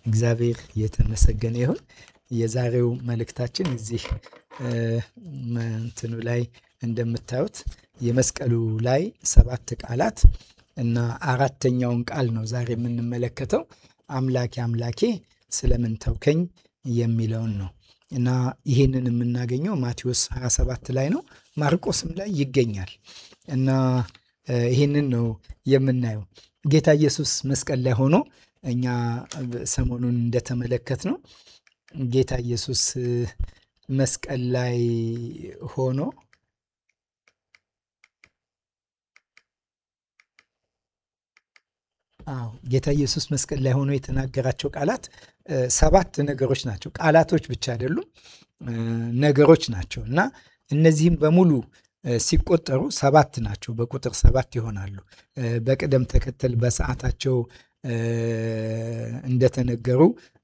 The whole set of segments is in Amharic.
እግዚአብሔር የተመሰገነ ይሁን። የዛሬው መልእክታችን እዚህ እንትኑ ላይ እንደምታዩት የመስቀሉ ላይ ሰባት ቃላት እና አራተኛውን ቃል ነው ዛሬ የምንመለከተው። አምላኬ አምላኬ ስለምን ተውከኝ የሚለውን ነው እና ይህንን የምናገኘው ማቴዎስ 27 ላይ ነው፣ ማርቆስም ላይ ይገኛል እና ይህንን ነው የምናየው። ጌታ ኢየሱስ መስቀል ላይ ሆኖ እኛ ሰሞኑን እንደተመለከት ነው ጌታ ኢየሱስ መስቀል ላይ ሆኖ አዎ ጌታ ኢየሱስ መስቀል ላይ ሆኖ የተናገራቸው ቃላት ሰባት ነገሮች ናቸው። ቃላቶች ብቻ አይደሉም፣ ነገሮች ናቸው እና እነዚህም በሙሉ ሲቆጠሩ ሰባት ናቸው። በቁጥር ሰባት ይሆናሉ። በቅደም ተከተል በሰዓታቸው እንደተነገሩ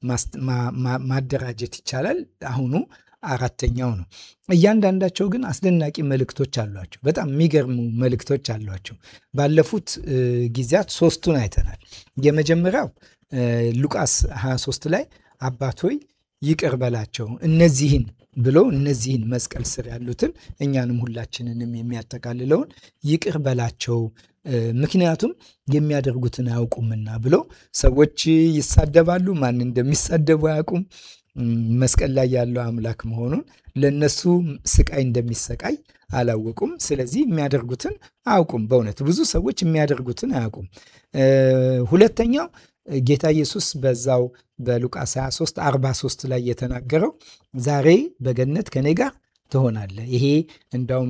ማደራጀት ይቻላል። አሁኑ አራተኛው ነው። እያንዳንዳቸው ግን አስደናቂ መልእክቶች አሏቸው። በጣም የሚገርሙ መልእክቶች አሏቸው። ባለፉት ጊዜያት ሶስቱን አይተናል። የመጀመሪያው ሉቃስ 23 ላይ አባት ሆይ ይቅር በላቸው እነዚህን ብሎ እነዚህን መስቀል ስር ያሉትን እኛንም ሁላችንንም የሚያጠቃልለውን ይቅር በላቸው ምክንያቱም የሚያደርጉትን አያውቁምና ብሎ ሰዎች ይሳደባሉ። ማን እንደሚሳደቡ አያውቁም። መስቀል ላይ ያለው አምላክ መሆኑን ለነሱ ስቃይ እንደሚሰቃይ አላወቁም። ስለዚህ የሚያደርጉትን አያውቁም። በእውነት ብዙ ሰዎች የሚያደርጉትን አያውቁም። ሁለተኛው ጌታ ኢየሱስ በዛው በሉቃስ 23 43 ላይ የተናገረው ዛሬ በገነት ከኔ ጋር ትሆናለህ። ይሄ እንዳውም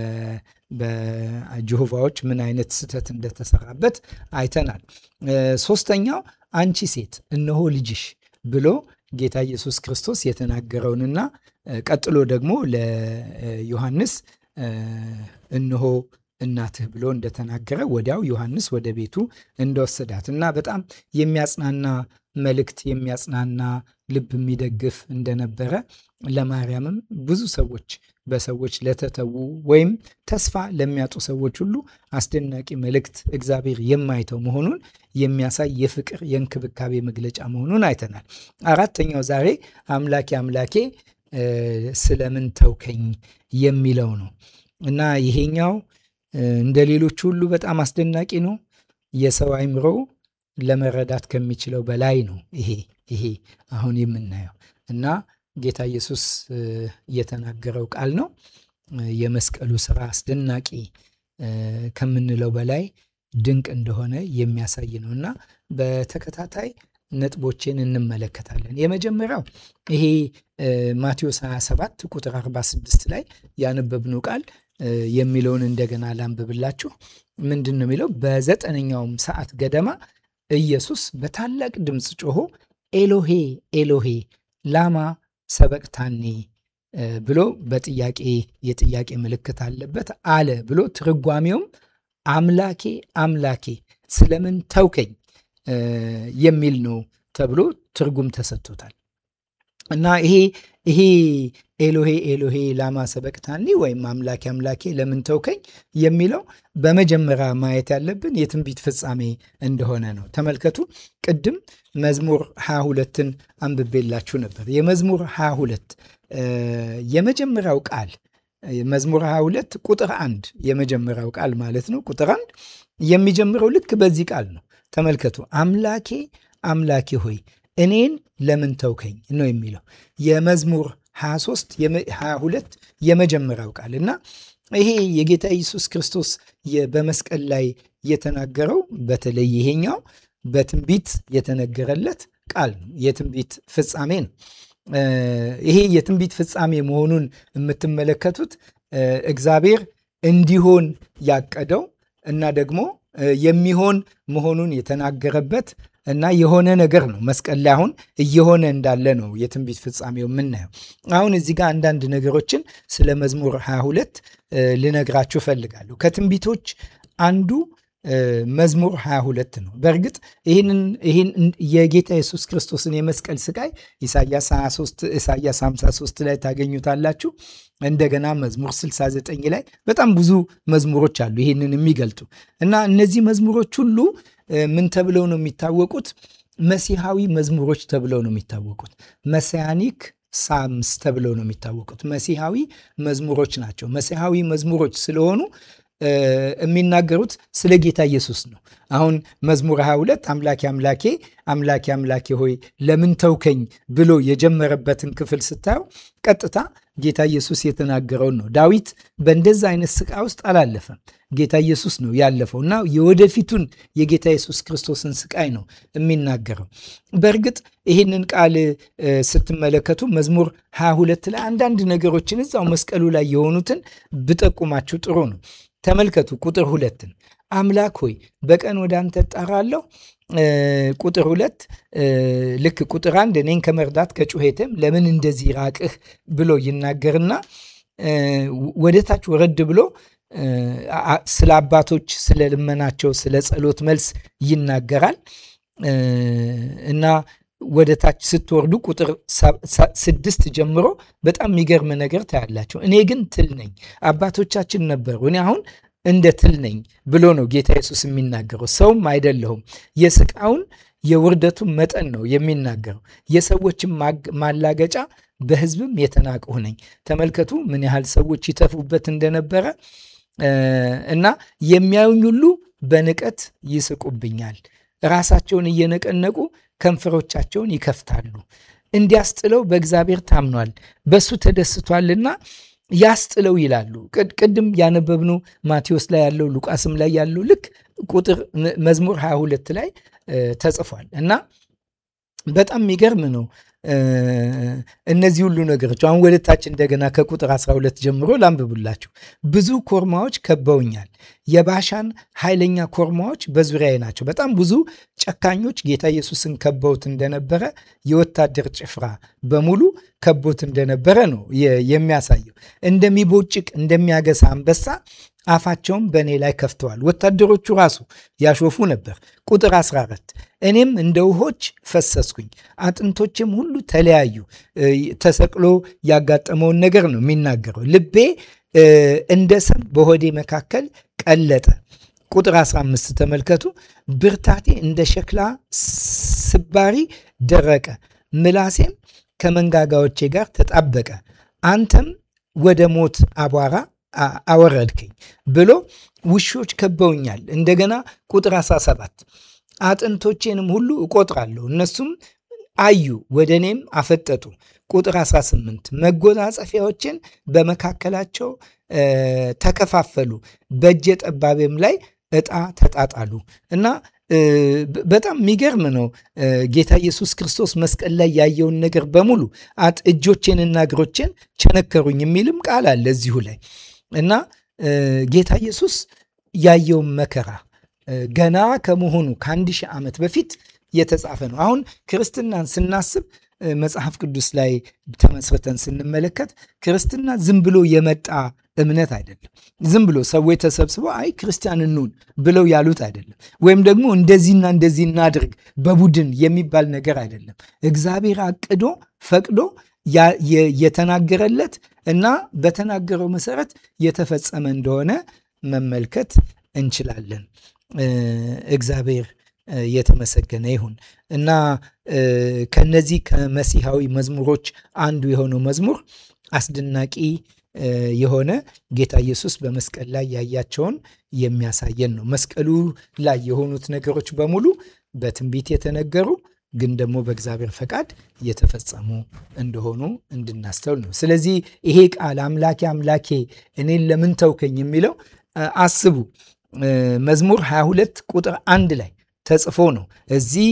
በጀሆቫዎች ምን አይነት ስህተት እንደተሰራበት አይተናል። ሶስተኛው አንቺ ሴት እነሆ ልጅሽ ብሎ ጌታ ኢየሱስ ክርስቶስ የተናገረውንና ቀጥሎ ደግሞ ለዮሐንስ እነሆ እናትህ ብሎ እንደተናገረ ወዲያው ዮሐንስ ወደ ቤቱ እንደወሰዳት እና በጣም የሚያጽናና መልእክት የሚያጽናና ልብ የሚደግፍ እንደነበረ ለማርያምም ብዙ ሰዎች በሰዎች ለተተዉ ወይም ተስፋ ለሚያጡ ሰዎች ሁሉ አስደናቂ መልእክት እግዚአብሔር የማይተው መሆኑን የሚያሳይ የፍቅር የእንክብካቤ መግለጫ መሆኑን አይተናል። አራተኛው ዛሬ አምላኬ አምላኬ ስለምን ተውከኝ የሚለው ነው እና ይሄኛው እንደ ሌሎቹ ሁሉ በጣም አስደናቂ ነው። የሰው አይምሮ ለመረዳት ከሚችለው በላይ ነው። ይሄ ይሄ አሁን የምናየው እና ጌታ ኢየሱስ የተናገረው ቃል ነው። የመስቀሉ ስራ አስደናቂ ከምንለው በላይ ድንቅ እንደሆነ የሚያሳይ ነው እና በተከታታይ ነጥቦችን እንመለከታለን። የመጀመሪያው ይሄ ማቴዎስ 27 ቁጥር 46 ላይ ያነበብነው ቃል የሚለውን እንደገና ላንብብላችሁ። ምንድን ነው የሚለው? በዘጠነኛውም ሰዓት ገደማ ኢየሱስ በታላቅ ድምፅ ጮሆ ኤሎሄ ኤሎሄ ላማ ሰበቅታኒ ብሎ በጥያቄ የጥያቄ ምልክት አለበት አለ ብሎ ትርጓሜውም አምላኬ አምላኬ ስለምን ተውከኝ የሚል ነው ተብሎ ትርጉም ተሰጥቶታል። እና ይሄ ይሄ ኤሎሄ ኤሎሄ ላማ ሰበቅታኒ ወይም አምላኬ አምላኬ ለምን ተውከኝ የሚለው በመጀመሪያ ማየት ያለብን የትንቢት ፍጻሜ እንደሆነ ነው። ተመልከቱ። ቅድም መዝሙር 22ን አንብቤላችሁ ነበር። የመዝሙር 22 የመጀመሪያው ቃል መዝሙር 22 ቁጥር አንድ የመጀመሪያው ቃል ማለት ነው። ቁጥር አንድ የሚጀምረው ልክ በዚህ ቃል ነው። ተመልከቱ። አምላኬ አምላኬ ሆይ እኔን ለምን ተውከኝ ነው የሚለው የመዝሙር 23 22 የመጀመሪያው ቃል እና ይሄ የጌታ ኢየሱስ ክርስቶስ በመስቀል ላይ የተናገረው በተለይ ይሄኛው በትንቢት የተነገረለት ቃል ነው። የትንቢት ፍጻሜ ነው። ይሄ የትንቢት ፍጻሜ መሆኑን የምትመለከቱት እግዚአብሔር እንዲሆን ያቀደው እና ደግሞ የሚሆን መሆኑን የተናገረበት እና የሆነ ነገር ነው። መስቀል ላይ አሁን እየሆነ እንዳለ ነው የትንቢት ፍጻሜው የምናየው። አሁን እዚህ ጋር አንዳንድ ነገሮችን ስለ መዝሙር 22 ልነግራችሁ እፈልጋለሁ። ከትንቢቶች አንዱ መዝሙር 22 ነው። በእርግጥ ይህን የጌታ ኢየሱስ ክርስቶስን የመስቀል ስቃይ ኢሳያስ 23 ኢሳያስ 53 ላይ ታገኙታላችሁ። እንደገና መዝሙር 69 ላይ በጣም ብዙ መዝሙሮች አሉ ይህንን የሚገልጡ እና እነዚህ መዝሙሮች ሁሉ ምን ተብለው ነው የሚታወቁት? መሲሐዊ መዝሙሮች ተብለው ነው የሚታወቁት። መሲያኒክ ሳምስ ተብለው ነው የሚታወቁት። መሲሐዊ መዝሙሮች ናቸው። መሲሐዊ መዝሙሮች ስለሆኑ የሚናገሩት ስለ ጌታ ኢየሱስ ነው። አሁን መዝሙር 22 አምላኬ አምላኬ አምላኬ አምላኬ ሆይ ለምን ተውከኝ ብሎ የጀመረበትን ክፍል ስታየው ቀጥታ ጌታ ኢየሱስ የተናገረውን ነው። ዳዊት በእንደዛ አይነት ስቃይ ውስጥ አላለፈም። ጌታ ኢየሱስ ነው ያለፈው እና የወደፊቱን የጌታ ኢየሱስ ክርስቶስን ስቃይ ነው የሚናገረው። በእርግጥ ይህንን ቃል ስትመለከቱ መዝሙር 22 ላይ አንዳንድ ነገሮችን እዛው መስቀሉ ላይ የሆኑትን ብጠቁማችሁ ጥሩ ነው። ተመልከቱ ቁጥር ሁለትን አምላክ ሆይ በቀን ወደ አንተ እጠራለሁ። ቁጥር ሁለት ልክ ቁጥር አንድ እኔን ከመርዳት ከጩኸትም ለምን እንደዚህ ራቅህ ብሎ ይናገርና ወደ ታች ወረድ ብሎ ስለ አባቶች ስለ ልመናቸው ስለ ጸሎት መልስ ይናገራል እና ወደ ታች ስትወርዱ ቁጥር ስድስት ጀምሮ በጣም የሚገርም ነገር ታያላቸው። እኔ ግን ትል ነኝ፣ አባቶቻችን ነበሩ፣ እኔ አሁን እንደ ትል ነኝ ብሎ ነው ጌታ ኢየሱስ የሚናገረው። ሰውም አይደለሁም። የስቃውን የውርደቱን መጠን ነው የሚናገረው። የሰዎችን ማላገጫ በሕዝብም የተናቅሁ ነኝ። ተመልከቱ ምን ያህል ሰዎች ይተፉበት እንደነበረ እና የሚያዩኝ ሁሉ በንቀት ይስቁብኛል። ራሳቸውን እየነቀነቁ ከንፈሮቻቸውን ይከፍታሉ። እንዲያስጥለው በእግዚአብሔር ታምኗል፣ በሱ ተደስቷልና ያስጥለው ይላሉ። ቅድም ያነበብነው ማቴዎስ ላይ ያለው ሉቃስም ላይ ያለው ልክ ቁጥር መዝሙር 22 ላይ ተጽፏል እና በጣም የሚገርም ነው። እነዚህ ሁሉ ነገሮች አሁን ወደ ታች እንደገና ከቁጥር 12 ጀምሮ ላንብቡላችሁ። ብዙ ኮርማዎች ከበውኛል፣ የባሻን ኃይለኛ ኮርማዎች በዙሪያዬ ናቸው። በጣም ብዙ ጨካኞች ጌታ ኢየሱስን ከበውት እንደነበረ የወታደር ጭፍራ በሙሉ ከቦት እንደነበረ ነው የሚያሳየው። እንደሚቦጭቅ እንደሚያገሳ አንበሳ አፋቸውን በእኔ ላይ ከፍተዋል። ወታደሮቹ ራሱ ያሾፉ ነበር። ቁጥር 14 እኔም እንደ ውሆች ፈሰስኩኝ፣ አጥንቶችም ሁሉ ተለያዩ። ተሰቅሎ ያጋጠመውን ነገር ነው የሚናገረው። ልቤ እንደ ሰም በሆዴ መካከል ቀለጠ። ቁጥር 15 ተመልከቱ። ብርታቴ እንደ ሸክላ ስባሪ ደረቀ፣ ምላሴም ከመንጋጋዎቼ ጋር ተጣበቀ። አንተም ወደ ሞት አቧራ አወረድከኝ ብሎ ውሾች ከበውኛል። እንደገና ቁጥር 17 አጥንቶቼንም ሁሉ እቆጥራለሁ፣ እነሱም አዩ፣ ወደ እኔም አፈጠጡ። ቁጥር 18 መጎናጸፊያዎችን በመካከላቸው ተከፋፈሉ፣ በእጀ ጠባቤም ላይ ዕጣ ተጣጣሉ እና በጣም የሚገርም ነው። ጌታ ኢየሱስ ክርስቶስ መስቀል ላይ ያየውን ነገር በሙሉ አጥ እጆቼንና እግሮቼን ቸነከሩኝ የሚልም ቃል አለ እዚሁ ላይ እና ጌታ ኢየሱስ ያየውን መከራ ገና ከመሆኑ ከአንድ ሺህ ዓመት በፊት የተጻፈ ነው። አሁን ክርስትናን ስናስብ መጽሐፍ ቅዱስ ላይ ተመስርተን ስንመለከት ክርስትና ዝም ብሎ የመጣ እምነት አይደለም። ዝም ብሎ ሰዎች ተሰብስበው አይ ክርስቲያን እንሁን ብለው ያሉት አይደለም። ወይም ደግሞ እንደዚህና እንደዚህ እናድርግ በቡድን የሚባል ነገር አይደለም። እግዚአብሔር አቅዶ ፈቅዶ የተናገረለት እና በተናገረው መሰረት የተፈጸመ እንደሆነ መመልከት እንችላለን። እግዚአብሔር የተመሰገነ ይሁን እና ከነዚህ ከመሲሐዊ መዝሙሮች አንዱ የሆነው መዝሙር አስደናቂ የሆነ ጌታ ኢየሱስ በመስቀል ላይ ያያቸውን የሚያሳየን ነው። መስቀሉ ላይ የሆኑት ነገሮች በሙሉ በትንቢት የተነገሩ ግን ደግሞ በእግዚአብሔር ፈቃድ የተፈጸሙ እንደሆኑ እንድናስተውል ነው። ስለዚህ ይሄ ቃል አምላኬ አምላኬ እኔን ለምን ተውከኝ የሚለው አስቡ መዝሙር 22 ቁጥር አንድ ላይ ተጽፎ ነው። እዚህ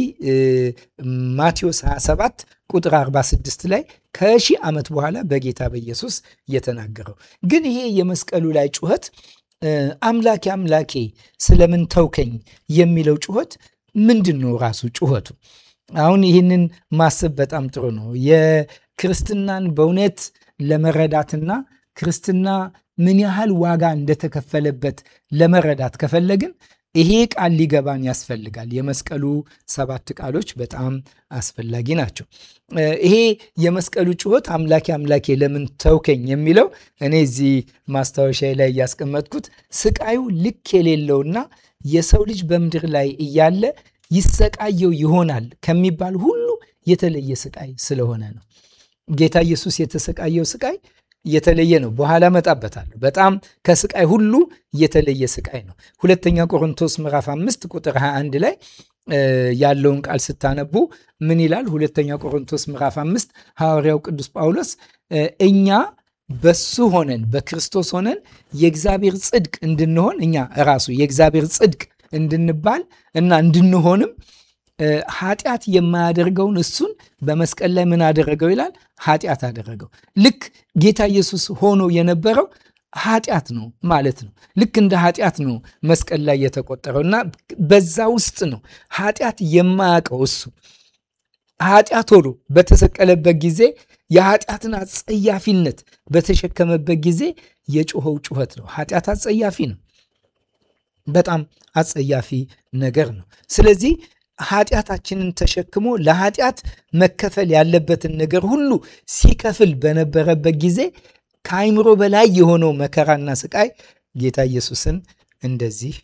ማቴዎስ 27 ቁጥር 46 ላይ ከሺህ ዓመት በኋላ በጌታ በኢየሱስ የተናገረው ግን ይሄ የመስቀሉ ላይ ጩኸት አምላኬ አምላኬ ስለምን ተውከኝ የሚለው ጩኸት ምንድን ነው? ራሱ ጩኸቱ አሁን ይህንን ማሰብ በጣም ጥሩ ነው። የክርስትናን በእውነት ለመረዳትና ክርስትና ምን ያህል ዋጋ እንደተከፈለበት ለመረዳት ከፈለግን ይሄ ቃል ሊገባን ያስፈልጋል። የመስቀሉ ሰባት ቃሎች በጣም አስፈላጊ ናቸው። ይሄ የመስቀሉ ጩኸት አምላኬ አምላኬ ለምን ተውከኝ የሚለው እኔ እዚህ ማስታወሻ ላይ እያስቀመጥኩት ስቃዩ ልክ የሌለውና የሰው ልጅ በምድር ላይ እያለ ይሰቃየው ይሆናል ከሚባል ሁሉ የተለየ ስቃይ ስለሆነ ነው። ጌታ ኢየሱስ የተሰቃየው ስቃይ የተለየ ነው። በኋላ መጣበታለሁ። በጣም ከስቃይ ሁሉ የተለየ ስቃይ ነው። ሁለተኛ ቆሮንቶስ ምዕራፍ 5 ቁጥር 21 ላይ ያለውን ቃል ስታነቡ ምን ይላል? ሁለተኛ ቆሮንቶስ ምዕራፍ 5 ሐዋርያው ቅዱስ ጳውሎስ እኛ በሱ ሆነን በክርስቶስ ሆነን የእግዚአብሔር ጽድቅ እንድንሆን እኛ ራሱ የእግዚአብሔር ጽድቅ እንድንባል እና እንድንሆንም ኃጢአት የማያደርገውን እሱን በመስቀል ላይ ምን አደረገው ይላል? ኃጢአት አደረገው። ልክ ጌታ ኢየሱስ ሆኖ የነበረው ኃጢአት ነው ማለት ነው። ልክ እንደ ኃጢአት ነው መስቀል ላይ የተቆጠረው እና በዛ ውስጥ ነው ኃጢአት የማያውቀው እሱ ኃጢአት ሆኖ በተሰቀለበት ጊዜ የኃጢአትን አጸያፊነት በተሸከመበት ጊዜ የጮኸው ጩኸት ነው። ኃጢአት አጸያፊ ነው። በጣም አጸያፊ ነገር ነው። ስለዚህ ኃጢአታችንን ተሸክሞ ለኃጢአት መከፈል ያለበትን ነገር ሁሉ ሲከፍል በነበረበት ጊዜ ከአይምሮ በላይ የሆነው መከራና ስቃይ ጌታ ኢየሱስን እንደዚህ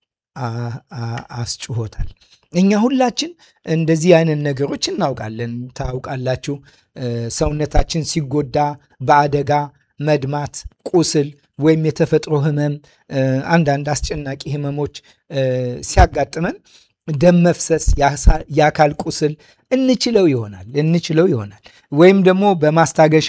አስጭሆታል። እኛ ሁላችን እንደዚህ አይነት ነገሮች እናውቃለን። ታውቃላችሁ፣ ሰውነታችን ሲጎዳ በአደጋ መድማት፣ ቁስል ወይም የተፈጥሮ ህመም፣ አንዳንድ አስጨናቂ ህመሞች ሲያጋጥመን ደም መፍሰስ፣ የአካል ቁስል እንችለው ይሆናል እንችለው ይሆናል ወይም ደግሞ በማስታገሻ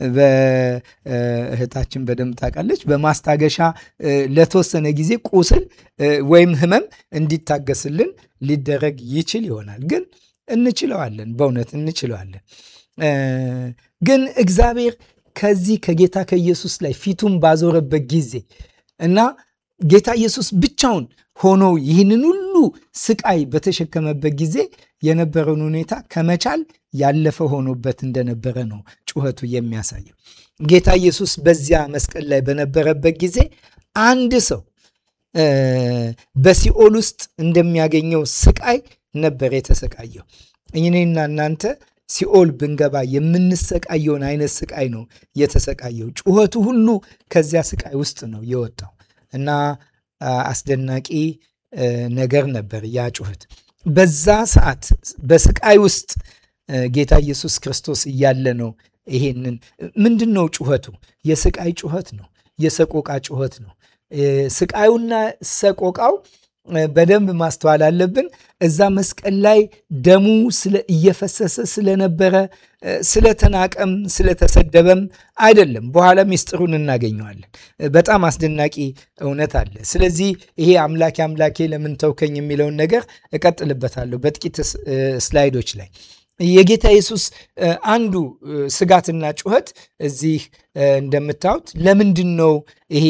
እህታችን በደንብ ታውቃለች። በማስታገሻ ለተወሰነ ጊዜ ቁስል ወይም ህመም እንዲታገስልን ሊደረግ ይችል ይሆናል። ግን እንችለዋለን፣ በእውነት እንችለዋለን። ግን እግዚአብሔር ከዚህ ከጌታ ከኢየሱስ ላይ ፊቱን ባዞረበት ጊዜ እና ጌታ ኢየሱስ ብቻውን ሆኖ ይህንን ሁሉ ስቃይ በተሸከመበት ጊዜ የነበረውን ሁኔታ ከመቻል ያለፈ ሆኖበት እንደነበረ ነው ጩኸቱ የሚያሳየው። ጌታ ኢየሱስ በዚያ መስቀል ላይ በነበረበት ጊዜ አንድ ሰው በሲኦል ውስጥ እንደሚያገኘው ስቃይ ነበር የተሰቃየው። እኔና እናንተ ሲኦል ብንገባ የምንሰቃየውን አይነት ስቃይ ነው የተሰቃየው። ጩኸቱ ሁሉ ከዚያ ስቃይ ውስጥ ነው የወጣው እና አስደናቂ ነገር ነበር ያ ጩኸት። በዛ ሰዓት በስቃይ ውስጥ ጌታ ኢየሱስ ክርስቶስ እያለ ነው። ይሄንን ምንድን ነው ጩኸቱ? የስቃይ ጩኸት ነው። የሰቆቃ ጩኸት ነው። ስቃዩና ሰቆቃው በደንብ ማስተዋል አለብን። እዛ መስቀል ላይ ደሙ እየፈሰሰ ስለነበረ ስለተናቀም ስለተሰደበም አይደለም። በኋላ ሚስጥሩን እናገኘዋለን። በጣም አስደናቂ እውነት አለ። ስለዚህ ይሄ አምላኬ አምላኬ ለምን ተውከኝ የሚለውን ነገር እቀጥልበታለሁ በጥቂት ስላይዶች ላይ። የጌታ ኢየሱስ አንዱ ስጋትና ጩኸት እዚህ እንደምታዩት ለምንድን ነው ይሄ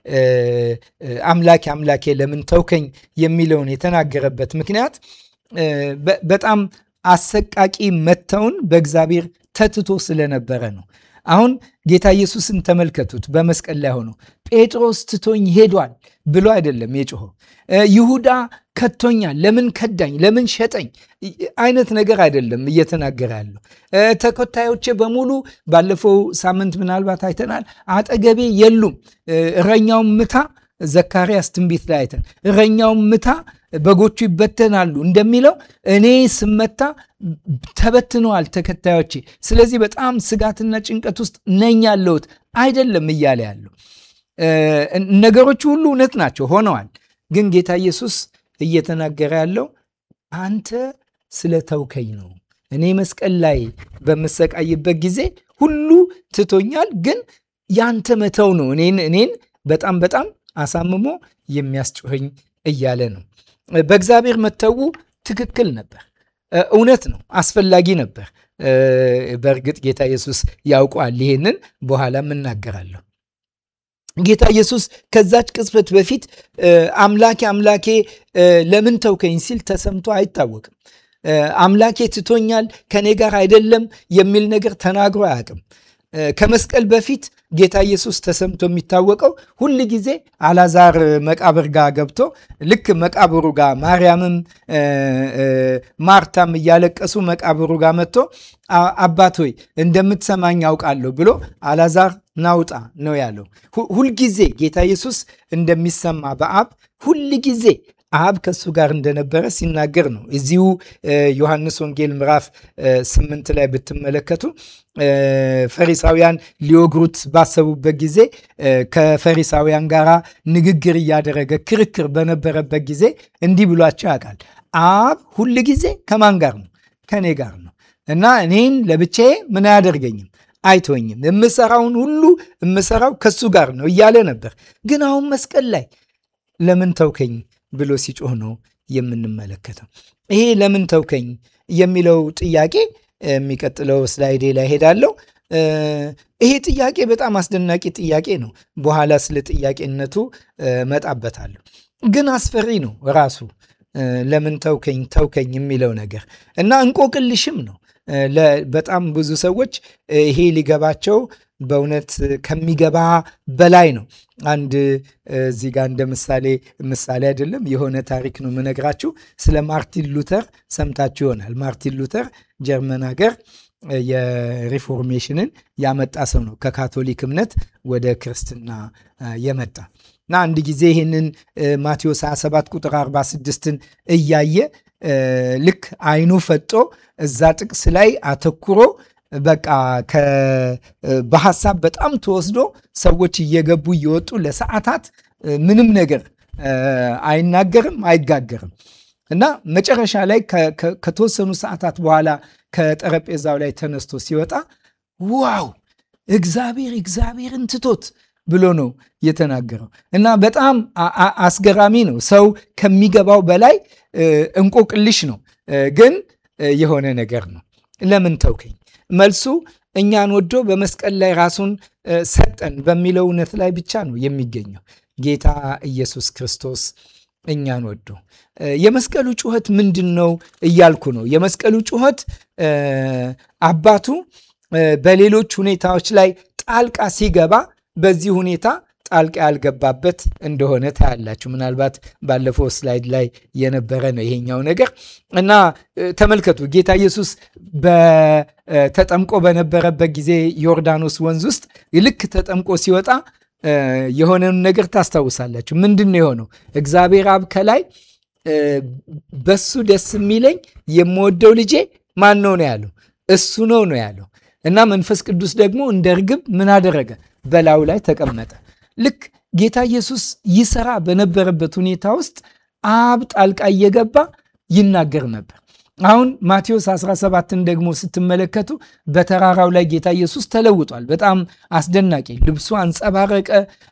አምላኬ አምላኬ ለምን ተውከኝ የሚለውን የተናገረበት ምክንያት በጣም አሰቃቂ መተውን በእግዚአብሔር ተትቶ ስለነበረ ነው። አሁን ጌታ ኢየሱስን ተመልከቱት። በመስቀል ላይ ሆኖ ጴጥሮስ ትቶኝ ሄዷል ብሎ አይደለም የጮኸው። ይሁዳ ከቶኛል፣ ለምን ከዳኝ፣ ለምን ሸጠኝ አይነት ነገር አይደለም እየተናገረ ያለው። ተከታዮቼ በሙሉ ባለፈው ሳምንት ምናልባት አይተናል፣ አጠገቤ የሉም። እረኛውን ምታ፣ ዘካርያስ ትንቢት ላይ አይተን እረኛውን ምታ በጎቹ ይበተናሉ እንደሚለው እኔ ስመታ ተበትነዋል ተከታዮቼ። ስለዚህ በጣም ስጋትና ጭንቀት ውስጥ ነኝ ያለሁት አይደለም እያለ ያለው ነገሮቹ ሁሉ እውነት ናቸው ሆነዋል። ግን ጌታ ኢየሱስ እየተናገረ ያለው አንተ ስለተውከኝ ነው። እኔ መስቀል ላይ በምሰቃይበት ጊዜ ሁሉ ትቶኛል፣ ግን ያንተ መተው ነው እኔን እኔን በጣም በጣም አሳምሞ የሚያስጮኸኝ እያለ ነው። በእግዚአብሔር መተው ትክክል ነበር፣ እውነት ነው፣ አስፈላጊ ነበር። በእርግጥ ጌታ ኢየሱስ ያውቀዋል። ይሄንን በኋላም እናገራለሁ። ጌታ ኢየሱስ ከዛች ቅጽበት በፊት አምላኬ አምላኬ ለምን ተውከኝ ሲል ተሰምቶ አይታወቅም። አምላኬ ትቶኛል፣ ከኔ ጋር አይደለም የሚል ነገር ተናግሮ አያውቅም። ከመስቀል በፊት ጌታ ኢየሱስ ተሰምቶ የሚታወቀው ሁል ጊዜ አላዛር መቃብር ጋር ገብቶ ልክ መቃብሩ ጋር ማርያምም ማርታም እያለቀሱ መቃብሩ ጋር መጥቶ አባት ሆይ እንደምትሰማኝ ያውቃለሁ ብሎ አላዛር ናውጣ ነው ያለው። ሁልጊዜ ጌታ ኢየሱስ እንደሚሰማ በአብ ሁል ጊዜ አብ ከሱ ጋር እንደነበረ ሲናገር ነው። እዚሁ ዮሐንስ ወንጌል ምዕራፍ ስምንት ላይ ብትመለከቱ ፈሪሳውያን ሊወግሩት ባሰቡበት ጊዜ ከፈሪሳውያን ጋር ንግግር እያደረገ ክርክር በነበረበት ጊዜ እንዲህ ብሏቸው ያውቃል። አብ ሁል ጊዜ ከማን ጋር ነው? ከእኔ ጋር ነው እና እኔን ለብቻዬ ምን አያደርገኝም አይቶኝም የምሰራውን ሁሉ የምሰራው ከሱ ጋር ነው እያለ ነበር። ግን አሁን መስቀል ላይ ለምን ተውከኝ ብሎ ሲጮህ ነው የምንመለከተው። ይሄ ለምን ተውከኝ የሚለው ጥያቄ የሚቀጥለው ስላይዴ ላይ ሄዳለሁ። ይሄ ጥያቄ በጣም አስደናቂ ጥያቄ ነው። በኋላ ስለ ጥያቄነቱ መጣበታለሁ። ግን አስፈሪ ነው ራሱ ለምን ተውከኝ ተውከኝ የሚለው ነገር እና እንቆቅልሽም ነው። በጣም ብዙ ሰዎች ይሄ ሊገባቸው በእውነት ከሚገባ በላይ ነው። አንድ እዚህ ጋር እንደ ምሳሌ ምሳሌ አይደለም የሆነ ታሪክ ነው የምነግራችሁ። ስለ ማርቲን ሉተር ሰምታችሁ ይሆናል። ማርቲን ሉተር ጀርመን ሀገር የሪፎርሜሽንን ያመጣ ሰው ነው። ከካቶሊክ እምነት ወደ ክርስትና የመጣ እና አንድ ጊዜ ይህንን ማቴዎስ 27 ቁጥር 46ን እያየ ልክ አይኑ ፈጦ እዛ ጥቅስ ላይ አተኩሮ በቃ በሀሳብ በጣም ተወስዶ ሰዎች እየገቡ እየወጡ ለሰዓታት ምንም ነገር አይናገርም፣ አይጋገርም እና መጨረሻ ላይ ከተወሰኑ ሰዓታት በኋላ ከጠረጴዛው ላይ ተነስቶ ሲወጣ ዋው እግዚአብሔር እግዚአብሔርን ትቶት ብሎ ነው የተናገረው እና በጣም አስገራሚ ነው። ሰው ከሚገባው በላይ እንቆቅልሽ ነው፣ ግን የሆነ ነገር ነው። ለምን ተውከኝ? መልሱ እኛን ወዶ በመስቀል ላይ ራሱን ሰጠን በሚለው እውነት ላይ ብቻ ነው የሚገኘው። ጌታ ኢየሱስ ክርስቶስ እኛን ወዶ የመስቀሉ ጩኸት ምንድን ነው እያልኩ ነው። የመስቀሉ ጩኸት አባቱ በሌሎች ሁኔታዎች ላይ ጣልቃ ሲገባ በዚህ ሁኔታ ጣልቃ ያልገባበት እንደሆነ ታያላችሁ። ምናልባት ባለፈው ስላይድ ላይ የነበረ ነው ይሄኛው ነገር እና ተመልከቱ። ጌታ ኢየሱስ ተጠምቆ በነበረበት ጊዜ ዮርዳኖስ ወንዝ ውስጥ ልክ ተጠምቆ ሲወጣ የሆነውን ነገር ታስታውሳላችሁ። ምንድን ነው የሆነው? እግዚአብሔር አብ ከላይ በሱ ደስ የሚለኝ የምወደው ልጄ ማን ነው ነው ያለው? እሱ ነው ነው ያለው እና መንፈስ ቅዱስ ደግሞ እንደ ርግብ ምን አደረገ? በላዩ ላይ ተቀመጠ። ልክ ጌታ ኢየሱስ ይሰራ በነበረበት ሁኔታ ውስጥ አብ ጣልቃ እየገባ ይናገር ነበር። አሁን ማቴዎስ 17ን ደግሞ ስትመለከቱ በተራራው ላይ ጌታ ኢየሱስ ተለውጧል። በጣም አስደናቂ ልብሱ አንጸባረቀ፣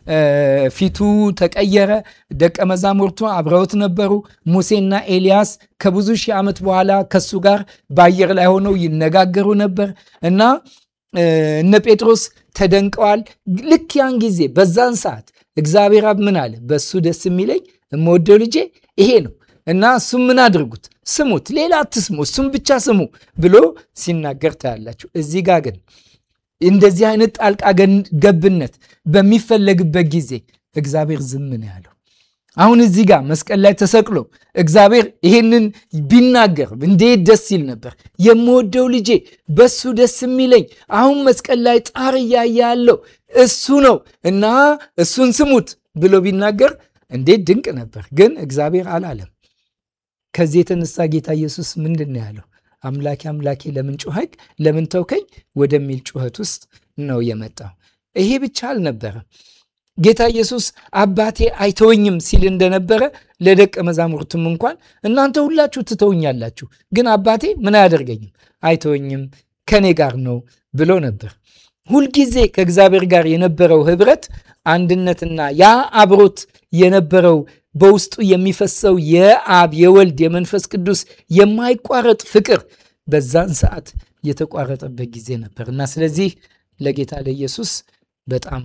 ፊቱ ተቀየረ። ደቀ መዛሙርቱ አብረውት ነበሩ። ሙሴና ኤልያስ ከብዙ ሺህ ዓመት በኋላ ከሱ ጋር በአየር ላይ ሆነው ይነጋገሩ ነበር እና እነ ጴጥሮስ ተደንቀዋል። ልክ ያን ጊዜ በዛን ሰዓት እግዚአብሔር አብ ምን አለ? በእሱ ደስ የሚለኝ የምወደው ልጄ ይሄ ነው እና እሱም ምን አድርጉት? ስሙት፣ ሌላ አትስሙ፣ እሱም ብቻ ስሙ ብሎ ሲናገር ታያላችሁ። እዚህ ጋር ግን እንደዚህ አይነት ጣልቃ ገብነት በሚፈለግበት ጊዜ እግዚአብሔር ዝም ነው ያለው። አሁን እዚህ ጋር መስቀል ላይ ተሰቅሎ እግዚአብሔር ይህንን ቢናገር እንዴት ደስ ይል ነበር። የምወደው ልጄ በሱ ደስ የሚለኝ አሁን መስቀል ላይ ጣር እያየ ያለው እሱ ነው እና እሱን ስሙት ብሎ ቢናገር እንዴት ድንቅ ነበር። ግን እግዚአብሔር አላለም። ከዚህ የተነሳ ጌታ ኢየሱስ ምንድን ነው ያለው? አምላኬ አምላኬ ለምን ጮኸኝ? ለምን ተውከኝ? ወደሚል ጩኸት ውስጥ ነው የመጣው። ይሄ ብቻ አልነበረም። ጌታ ኢየሱስ አባቴ አይተወኝም ሲል እንደነበረ ለደቀ መዛሙርቱም እንኳን እናንተ ሁላችሁ ትተውኛላችሁ፣ ግን አባቴ ምን አያደርገኝም፣ አይተወኝም፣ ከኔ ጋር ነው ብሎ ነበር። ሁልጊዜ ከእግዚአብሔር ጋር የነበረው ህብረት፣ አንድነትና ያ አብሮት የነበረው በውስጡ የሚፈሰው የአብ የወልድ የመንፈስ ቅዱስ የማይቋረጥ ፍቅር በዛን ሰዓት የተቋረጠበት ጊዜ ነበር እና ስለዚህ ለጌታ ለኢየሱስ በጣም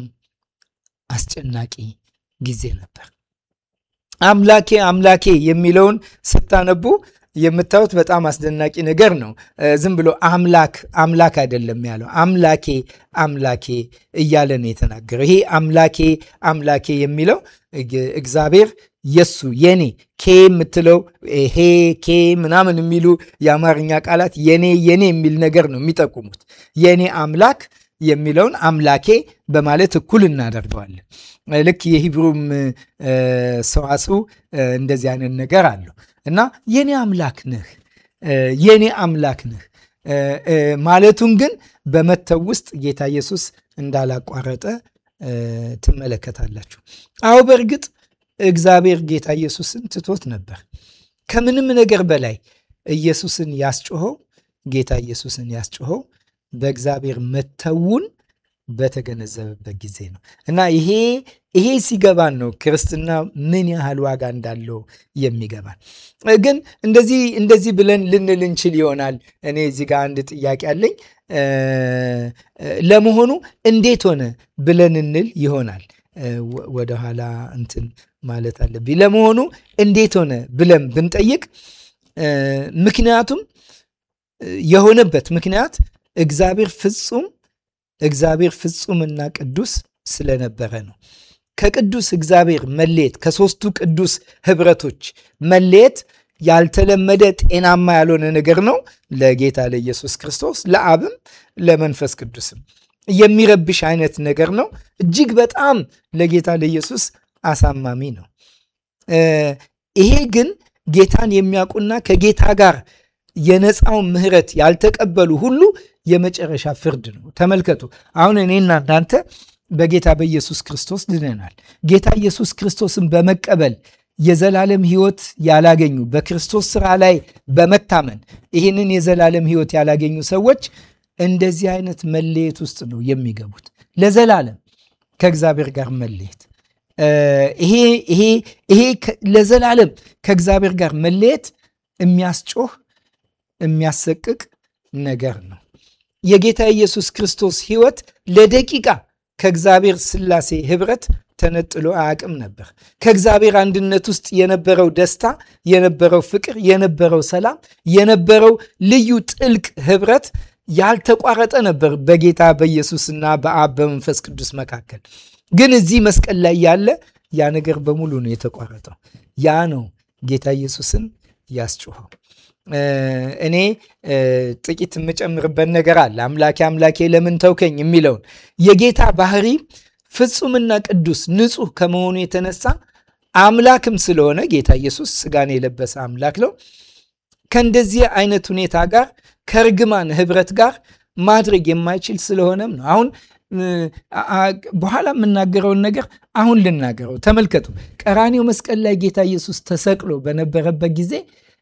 አስጨናቂ ጊዜ ነበር። አምላኬ አምላኬ የሚለውን ስታነቡ የምታዩት በጣም አስደናቂ ነገር ነው። ዝም ብሎ አምላክ አምላክ አይደለም ያለው፣ አምላኬ አምላኬ እያለ ነው የተናገረው። ይሄ አምላኬ አምላኬ የሚለው እግዚአብሔር የሱ የኔ ኬ የምትለው ሄ ኬ ምናምን የሚሉ የአማርኛ ቃላት የኔ የኔ የሚል ነገር ነው የሚጠቁሙት። የኔ አምላክ የሚለውን አምላኬ በማለት እኩል እናደርገዋለን። ልክ የሂብሩም ሰዋስው እንደዚህ አይነት ነገር አለው እና የኔ አምላክ ነህ የኔ አምላክ ነህ ማለቱን ግን በመተው ውስጥ ጌታ ኢየሱስ እንዳላቋረጠ ትመለከታላችሁ። አዎ በእርግጥ እግዚአብሔር ጌታ ኢየሱስን ትቶት ነበር። ከምንም ነገር በላይ ኢየሱስን ያስጮኸው ጌታ ኢየሱስን ያስጮኸው በእግዚአብሔር መተውን በተገነዘበበት ጊዜ ነው እና ይሄ ይሄ ሲገባን ነው ክርስትና ምን ያህል ዋጋ እንዳለው የሚገባን። ግን እንደዚህ እንደዚህ ብለን ልንል እንችል ይሆናል። እኔ እዚህ ጋር አንድ ጥያቄ አለኝ። ለመሆኑ እንዴት ሆነ ብለን እንል ይሆናል። ወደኋላ እንትን ማለት አለብኝ። ለመሆኑ እንዴት ሆነ ብለን ብንጠይቅ ምክንያቱም የሆነበት ምክንያት እግዚአብሔር ፍጹም እግዚአብሔር ፍጹምና ቅዱስ ስለነበረ ነው። ከቅዱስ እግዚአብሔር መለየት ከሦስቱ ቅዱስ ህብረቶች መለየት ያልተለመደ ጤናማ ያልሆነ ነገር ነው ለጌታ ለኢየሱስ ክርስቶስ ለአብም ለመንፈስ ቅዱስም የሚረብሽ አይነት ነገር ነው። እጅግ በጣም ለጌታ ለኢየሱስ አሳማሚ ነው። ይሄ ግን ጌታን የሚያውቁና ከጌታ ጋር የነፃውን ምሕረት ያልተቀበሉ ሁሉ የመጨረሻ ፍርድ ነው። ተመልከቱ። አሁን እኔና እናንተ በጌታ በኢየሱስ ክርስቶስ ድነናል። ጌታ ኢየሱስ ክርስቶስን በመቀበል የዘላለም ሕይወት ያላገኙ በክርስቶስ ስራ ላይ በመታመን ይህንን የዘላለም ሕይወት ያላገኙ ሰዎች እንደዚህ አይነት መለየት ውስጥ ነው የሚገቡት። ለዘላለም ከእግዚአብሔር ጋር መለየት ይሄ ይሄ ይሄ ለዘላለም ከእግዚአብሔር ጋር መለየት የሚያስጮህ የሚያሰቅቅ ነገር ነው። የጌታ ኢየሱስ ክርስቶስ ሕይወት ለደቂቃ ከእግዚአብሔር ሥላሴ ኅብረት ተነጥሎ አያውቅም ነበር። ከእግዚአብሔር አንድነት ውስጥ የነበረው ደስታ፣ የነበረው ፍቅር፣ የነበረው ሰላም፣ የነበረው ልዩ ጥልቅ ኅብረት ያልተቋረጠ ነበር በጌታ በኢየሱስና በአብ በመንፈስ ቅዱስ መካከል። ግን እዚህ መስቀል ላይ ያለ ያ ነገር በሙሉ ነው የተቋረጠው። ያ ነው ጌታ ኢየሱስን ያስጮኸው። እኔ ጥቂት የምጨምርበት ነገር አለ። አምላኬ አምላኬ ለምን ተውከኝ የሚለውን የጌታ ባህሪ ፍጹምና ቅዱስ ንጹሕ ከመሆኑ የተነሳ አምላክም ስለሆነ ጌታ ኢየሱስ ስጋን የለበሰ አምላክ ነው። ከእንደዚህ አይነት ሁኔታ ጋር ከእርግማን ህብረት ጋር ማድረግ የማይችል ስለሆነም ነው። አሁን በኋላ የምናገረውን ነገር አሁን ልናገረው። ተመልከቱ። ቀራኔው መስቀል ላይ ጌታ ኢየሱስ ተሰቅሎ በነበረበት ጊዜ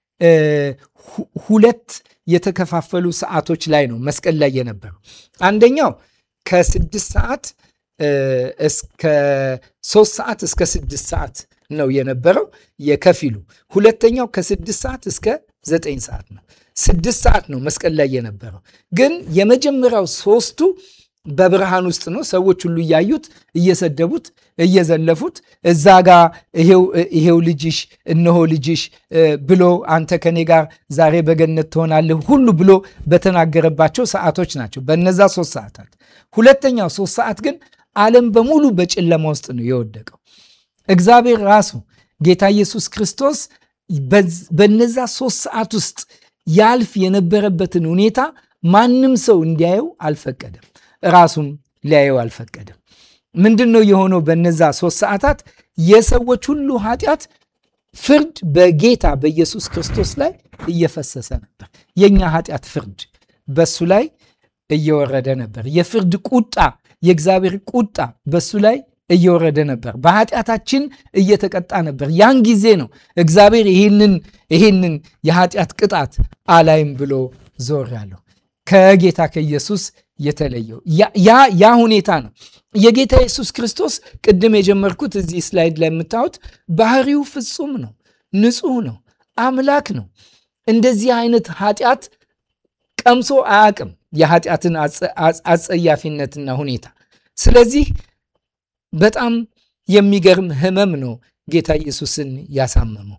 ሁለት የተከፋፈሉ ሰዓቶች ላይ ነው መስቀል ላይ የነበረው። አንደኛው ከስድስት ሰዓት እስከ ሶስት ሰዓት እስከ ስድስት ሰዓት ነው የነበረው የከፊሉ። ሁለተኛው ከስድስት ሰዓት እስከ ዘጠኝ ሰዓት ነው። ስድስት ሰዓት ነው መስቀል ላይ የነበረው። ግን የመጀመሪያው ሶስቱ በብርሃን ውስጥ ነው። ሰዎች ሁሉ እያዩት እየሰደቡት እየዘለፉት እዛ ጋ ይሄው ልጅሽ እነሆ ልጅሽ ብሎ አንተ ከኔ ጋር ዛሬ በገነት ትሆናለህ ሁሉ ብሎ በተናገረባቸው ሰዓቶች ናቸው። በነዛ ሶስት ሰዓታት። ሁለተኛው ሶስት ሰዓት ግን ዓለም በሙሉ በጨለማ ውስጥ ነው የወደቀው። እግዚአብሔር ራሱ ጌታ ኢየሱስ ክርስቶስ በነዛ ሶስት ሰዓት ውስጥ ያልፍ የነበረበትን ሁኔታ ማንም ሰው እንዲያየው አልፈቀደም። ራሱም ሊያየው አልፈቀደም። ምንድን ነው የሆነው? በነዛ ሶስት ሰዓታት የሰዎች ሁሉ ኃጢአት ፍርድ በጌታ በኢየሱስ ክርስቶስ ላይ እየፈሰሰ ነበር። የእኛ ኃጢአት ፍርድ በሱ ላይ እየወረደ ነበር። የፍርድ ቁጣ፣ የእግዚአብሔር ቁጣ በሱ ላይ እየወረደ ነበር። በኃጢአታችን እየተቀጣ ነበር። ያን ጊዜ ነው እግዚአብሔር ይህንን ይህንን የኃጢአት ቅጣት አላይም ብሎ ዞር ያለው ከጌታ ከኢየሱስ የተለየው ያ ሁኔታ ነው። የጌታ ኢየሱስ ክርስቶስ ቅድም የጀመርኩት እዚህ ስላይድ ላይ የምታዩት ባህሪው ፍጹም ነው፣ ንጹሕ ነው፣ አምላክ ነው። እንደዚህ አይነት ኃጢአት ቀምሶ አያውቅም፣ የኃጢአትን አጸያፊነትና ሁኔታ። ስለዚህ በጣም የሚገርም ሕመም ነው ጌታ ኢየሱስን ያሳመመው።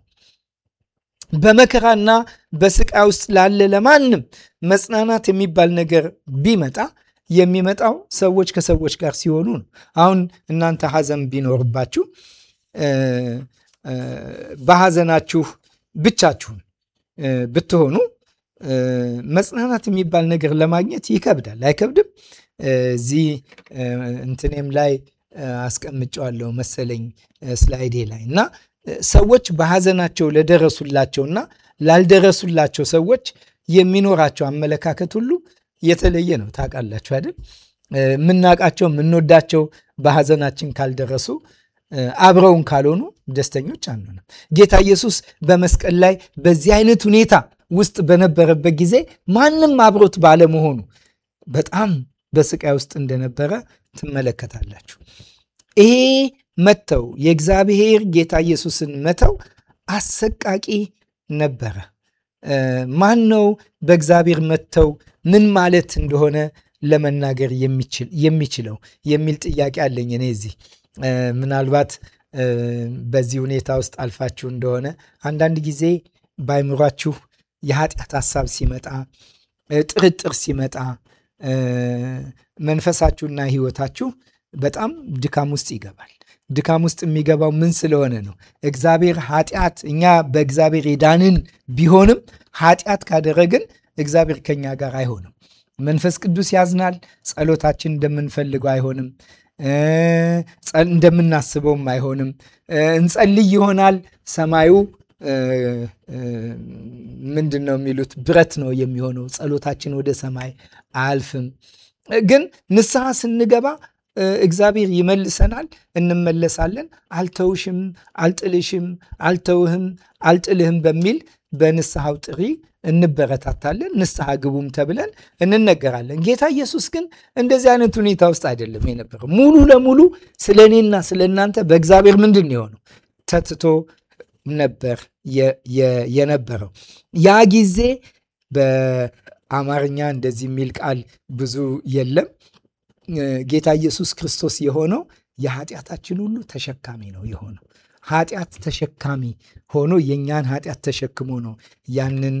በመከራና በስቃይ ውስጥ ላለ ለማንም መጽናናት የሚባል ነገር ቢመጣ የሚመጣው ሰዎች ከሰዎች ጋር ሲሆኑ ነው። አሁን እናንተ ሐዘን ቢኖርባችሁ በሐዘናችሁ ብቻችሁን ብትሆኑ መጽናናት የሚባል ነገር ለማግኘት ይከብዳል። አይከብድም? እዚህ እንትኔም ላይ አስቀምጨዋለሁ መሰለኝ ስላይዴ ላይ እና ሰዎች በሐዘናቸው ለደረሱላቸውና ላልደረሱላቸው ሰዎች የሚኖራቸው አመለካከት ሁሉ የተለየ ነው። ታውቃላችሁ አይደል? የምናውቃቸው የምንወዳቸው በሐዘናችን ካልደረሱ አብረውን ካልሆኑ ደስተኞች አንሆንም። ጌታ ኢየሱስ በመስቀል ላይ በዚህ አይነት ሁኔታ ውስጥ በነበረበት ጊዜ ማንም አብሮት ባለመሆኑ በጣም በስቃይ ውስጥ እንደነበረ ትመለከታላችሁ። ይሄ መተው የእግዚአብሔር ጌታ ኢየሱስን መተው አሰቃቂ ነበረ። ማን ነው በእግዚአብሔር መተው ምን ማለት እንደሆነ ለመናገር የሚችለው የሚል ጥያቄ አለኝ እኔ እዚህ ምናልባት በዚህ ሁኔታ ውስጥ አልፋችሁ እንደሆነ አንዳንድ ጊዜ ባይምሯችሁ የኃጢአት ሀሳብ ሲመጣ፣ ጥርጥር ሲመጣ መንፈሳችሁና ሕይወታችሁ በጣም ድካም ውስጥ ይገባል። ድካም ውስጥ የሚገባው ምን ስለሆነ ነው? እግዚአብሔር ኃጢአት እኛ በእግዚአብሔር የዳንን ቢሆንም ኃጢአት ካደረግን እግዚአብሔር ከኛ ጋር አይሆንም። መንፈስ ቅዱስ ያዝናል። ጸሎታችን እንደምንፈልገው አይሆንም። እንደምናስበውም አይሆንም። እንጸልይ ይሆናል። ሰማዩ ምንድን ነው የሚሉት ብረት ነው የሚሆነው። ጸሎታችን ወደ ሰማይ አያልፍም። ግን ንስሐ ስንገባ እግዚአብሔር ይመልሰናል፣ እንመለሳለን። አልተውሽም፣ አልጥልሽም፣ አልተውህም፣ አልጥልህም በሚል በንስሐው ጥሪ እንበረታታለን። ንስሐ ግቡም ተብለን እንነገራለን። ጌታ ኢየሱስ ግን እንደዚህ አይነት ሁኔታ ውስጥ አይደለም የነበረው። ሙሉ ለሙሉ ስለ እኔና ስለ እናንተ በእግዚአብሔር ምንድን ነው የሆነው? ተትቶ ነበር የነበረው። ያ ጊዜ በአማርኛ እንደዚህ የሚል ቃል ብዙ የለም። ጌታ ኢየሱስ ክርስቶስ የሆነው የኃጢአታችን ሁሉ ተሸካሚ ነው የሆነው ኃጢአት ተሸካሚ ሆኖ የእኛን ኃጢአት ተሸክሞ ነው ያንን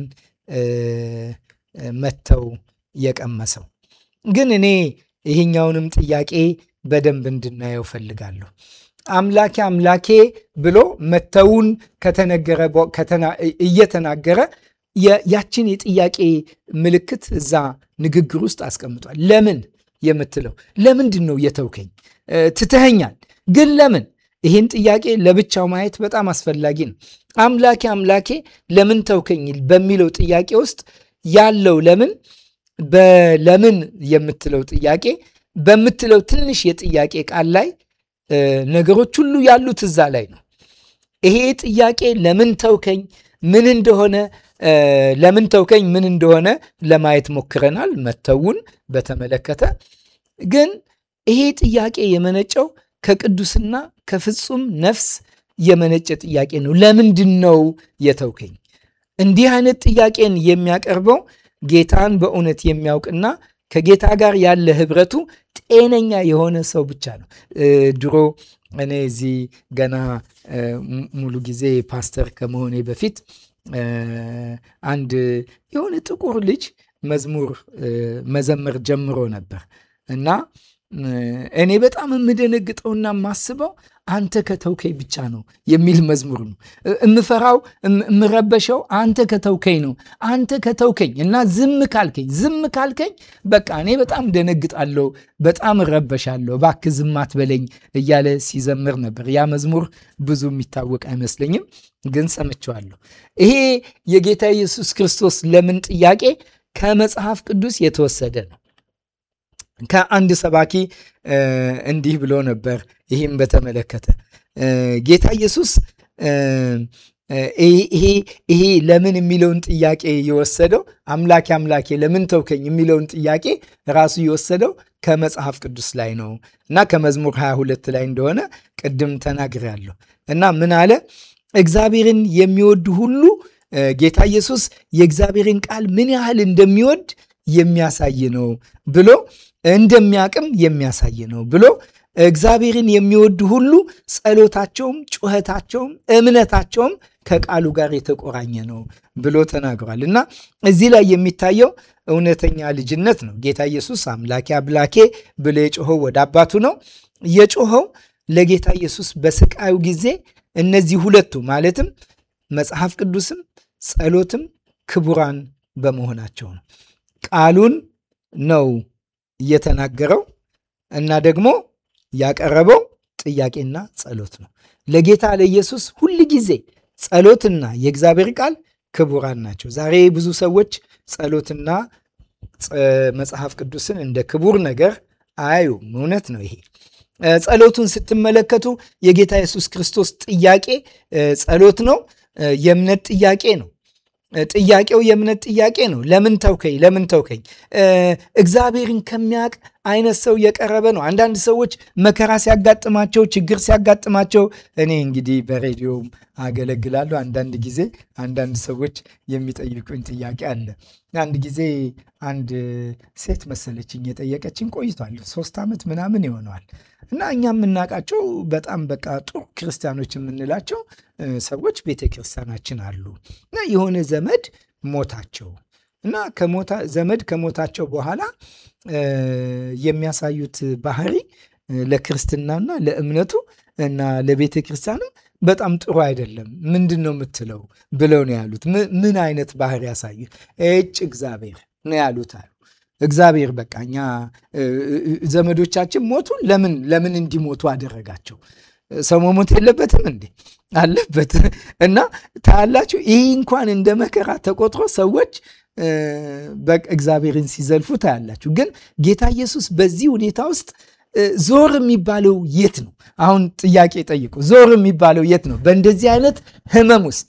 መተው የቀመሰው። ግን እኔ ይሄኛውንም ጥያቄ በደንብ እንድናየው ፈልጋለሁ። አምላኬ አምላኬ ብሎ መተውን ከተነገረ እየተናገረ ያችን የጥያቄ ምልክት እዛ ንግግር ውስጥ አስቀምጧል። ለምን የምትለው ለምንድን ነው የተውከኝ? ትተኸኛል፣ ግን ለምን? ይህን ጥያቄ ለብቻው ማየት በጣም አስፈላጊ ነው። አምላኬ አምላኬ ለምን ተውከኝ በሚለው ጥያቄ ውስጥ ያለው ለምን በለምን የምትለው ጥያቄ በምትለው ትንሽ የጥያቄ ቃል ላይ ነገሮች ሁሉ ያሉት እዛ ላይ ነው። ይሄ ጥያቄ ለምን ተውከኝ ምን እንደሆነ ለምን ተውከኝ ምን እንደሆነ ለማየት ሞክረናል፣ መተውን በተመለከተ ግን ይሄ ጥያቄ የመነጨው ከቅዱስና ከፍጹም ነፍስ የመነጨ ጥያቄ ነው። ለምንድን ነው የተውከኝ? እንዲህ አይነት ጥያቄን የሚያቀርበው ጌታን በእውነት የሚያውቅና ከጌታ ጋር ያለ ህብረቱ ጤነኛ የሆነ ሰው ብቻ ነው። ድሮ እኔ እዚህ ገና ሙሉ ጊዜ ፓስተር ከመሆኔ በፊት አንድ የሆነ ጥቁር ልጅ መዝሙር መዘመር ጀምሮ ነበር እና እኔ በጣም የምደነግጠውና የማስበው አንተ ከተውከኝ ብቻ ነው የሚል መዝሙር ነው። እምፈራው እምረበሸው አንተ ከተውከኝ ነው። አንተ ከተውከኝ እና ዝም ካልከኝ ዝም ካልከኝ በቃ እኔ በጣም ደነግጣለሁ፣ በጣም እረበሻለሁ፣ እባክህ ዝም አትበለኝ እያለ ሲዘምር ነበር። ያ መዝሙር ብዙ የሚታወቅ አይመስለኝም፣ ግን ሰምቼዋለሁ። ይሄ የጌታ ኢየሱስ ክርስቶስ ለምን ጥያቄ ከመጽሐፍ ቅዱስ የተወሰደ ነው። ከአንድ ሰባኪ እንዲህ ብሎ ነበር። ይህም በተመለከተ ጌታ ኢየሱስ ይሄ ለምን የሚለውን ጥያቄ የወሰደው አምላኬ አምላኬ ለምን ተውከኝ የሚለውን ጥያቄ ራሱ የወሰደው ከመጽሐፍ ቅዱስ ላይ ነው እና ከመዝሙር 22 ላይ እንደሆነ ቅድም ተናግሬያለሁ። እና ምን አለ እግዚአብሔርን የሚወዱ ሁሉ ጌታ ኢየሱስ የእግዚአብሔርን ቃል ምን ያህል እንደሚወድ የሚያሳይ ነው ብሎ እንደሚያቅም የሚያሳይ ነው ብሎ እግዚአብሔርን የሚወዱ ሁሉ ጸሎታቸውም፣ ጩኸታቸውም፣ እምነታቸውም ከቃሉ ጋር የተቆራኘ ነው ብሎ ተናግሯል። እና እዚህ ላይ የሚታየው እውነተኛ ልጅነት ነው። ጌታ ኢየሱስ አምላኬ አምላኬ ብሎ የጮኸው ወደ አባቱ ነው። የጮኸው ለጌታ ኢየሱስ በስቃዩ ጊዜ እነዚህ ሁለቱ ማለትም መጽሐፍ ቅዱስም ጸሎትም ክቡራን በመሆናቸው ነው። ቃሉን ነው የተናገረው እና ደግሞ ያቀረበው ጥያቄና ጸሎት ነው። ለጌታ ለኢየሱስ ሁል ጊዜ ጸሎትና የእግዚአብሔር ቃል ክቡራን ናቸው። ዛሬ ብዙ ሰዎች ጸሎትና መጽሐፍ ቅዱስን እንደ ክቡር ነገር አያዩም። እውነት ነው ይሄ። ጸሎቱን ስትመለከቱ የጌታ ኢየሱስ ክርስቶስ ጥያቄ ጸሎት ነው። የእምነት ጥያቄ ነው። ጥያቄው የእምነት ጥያቄ ነው። ለምን ተውከኝ? ለምን ተውከኝ? እግዚአብሔርን ከሚያውቅ አይነት ሰው የቀረበ ነው። አንዳንድ ሰዎች መከራ ሲያጋጥማቸው፣ ችግር ሲያጋጥማቸው እኔ እንግዲህ በሬዲዮም አገለግላለሁ። አንዳንድ ጊዜ አንዳንድ ሰዎች የሚጠይቁኝ ጥያቄ አለ። አንድ ጊዜ አንድ ሴት መሰለችኝ የጠየቀችኝ፣ ቆይቷል፣ ሶስት ዓመት ምናምን ይሆነዋል እና እኛ የምናውቃቸው በጣም በቃ ጥሩ ክርስቲያኖች የምንላቸው ሰዎች ቤተ ክርስቲያናችን አሉ እና የሆነ ዘመድ ሞታቸው እና ዘመድ ከሞታቸው በኋላ የሚያሳዩት ባህሪ ለክርስትናና ለእምነቱ እና ለቤተ ክርስቲያንም በጣም ጥሩ አይደለም። ምንድን ነው የምትለው ብለው ነው ያሉት። ምን አይነት ባህሪ ያሳዩ? እጭ እግዚአብሔር ነው ያሉት አሉ። እግዚአብሔር በቃ እኛ ዘመዶቻችን ሞቱ፣ ለምን ለምን እንዲሞቱ አደረጋቸው? ሰው መሞት የለበትም እንዴ? አለበት። እና ታያላችሁ፣ ይህ እንኳን እንደ መከራ ተቆጥሮ ሰዎች እግዚአብሔርን ሲዘልፉ ታያላችሁ። ግን ጌታ ኢየሱስ በዚህ ሁኔታ ውስጥ ዞር የሚባለው የት ነው? አሁን ጥያቄ ጠይቁ። ዞር የሚባለው የት ነው? በእንደዚህ አይነት ህመም ውስጥ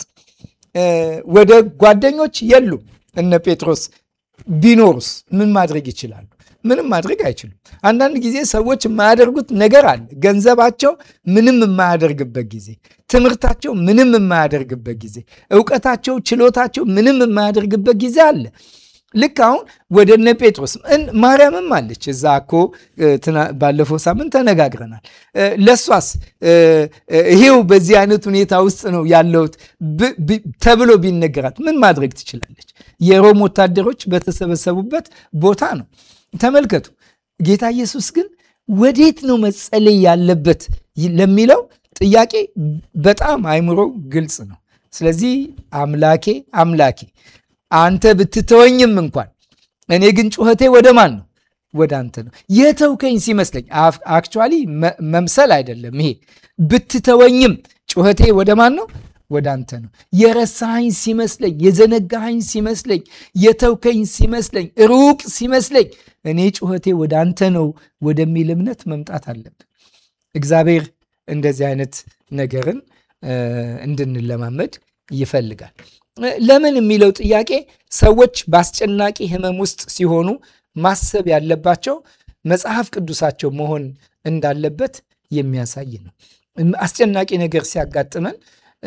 ወደ ጓደኞች የሉም። እነ ጴጥሮስ ቢኖሩስ ምን ማድረግ ይችላሉ? ምንም ማድረግ አይችሉም። አንዳንድ ጊዜ ሰዎች የማያደርጉት ነገር አለ። ገንዘባቸው ምንም የማያደርግበት ጊዜ፣ ትምህርታቸው ምንም የማያደርግበት ጊዜ፣ እውቀታቸው፣ ችሎታቸው ምንም የማያደርግበት ጊዜ አለ። ልክ አሁን ወደ እነ ጴጥሮስ ማርያምም አለች። እዛ እኮ ባለፈው ሳምንት ተነጋግረናል። ለሷስ ይሄው በዚህ አይነት ሁኔታ ውስጥ ነው ያለሁት ተብሎ ቢነገራት ምን ማድረግ ትችላለች? የሮም ወታደሮች በተሰበሰቡበት ቦታ ነው። ተመልከቱ። ጌታ ኢየሱስ ግን ወዴት ነው መጸለይ ያለበት ለሚለው ጥያቄ በጣም አይምሮ ግልጽ ነው። ስለዚህ አምላኬ አምላኬ አንተ ብትተወኝም እንኳን እኔ ግን ጩኸቴ ወደ ማን ነው? ወደ አንተ ነው። የተውከኝ ሲመስለኝ አክቹዋሊ መምሰል አይደለም ይሄ። ብትተወኝም ጩኸቴ ወደ ማን ነው? ወደ አንተ ነው። የረሳኸኝ ሲመስለኝ፣ የዘነጋኸኝ ሲመስለኝ፣ የተውከኝ ሲመስለኝ፣ ሩቅ ሲመስለኝ እኔ ጩኸቴ ወደ አንተ ነው ወደሚል እምነት መምጣት አለብን። እግዚአብሔር እንደዚህ አይነት ነገርን እንድንለማመድ ይፈልጋል። ለምን የሚለው ጥያቄ ሰዎች በአስጨናቂ ሕመም ውስጥ ሲሆኑ ማሰብ ያለባቸው መጽሐፍ ቅዱሳቸው መሆን እንዳለበት የሚያሳይ ነው። አስጨናቂ ነገር ሲያጋጥመን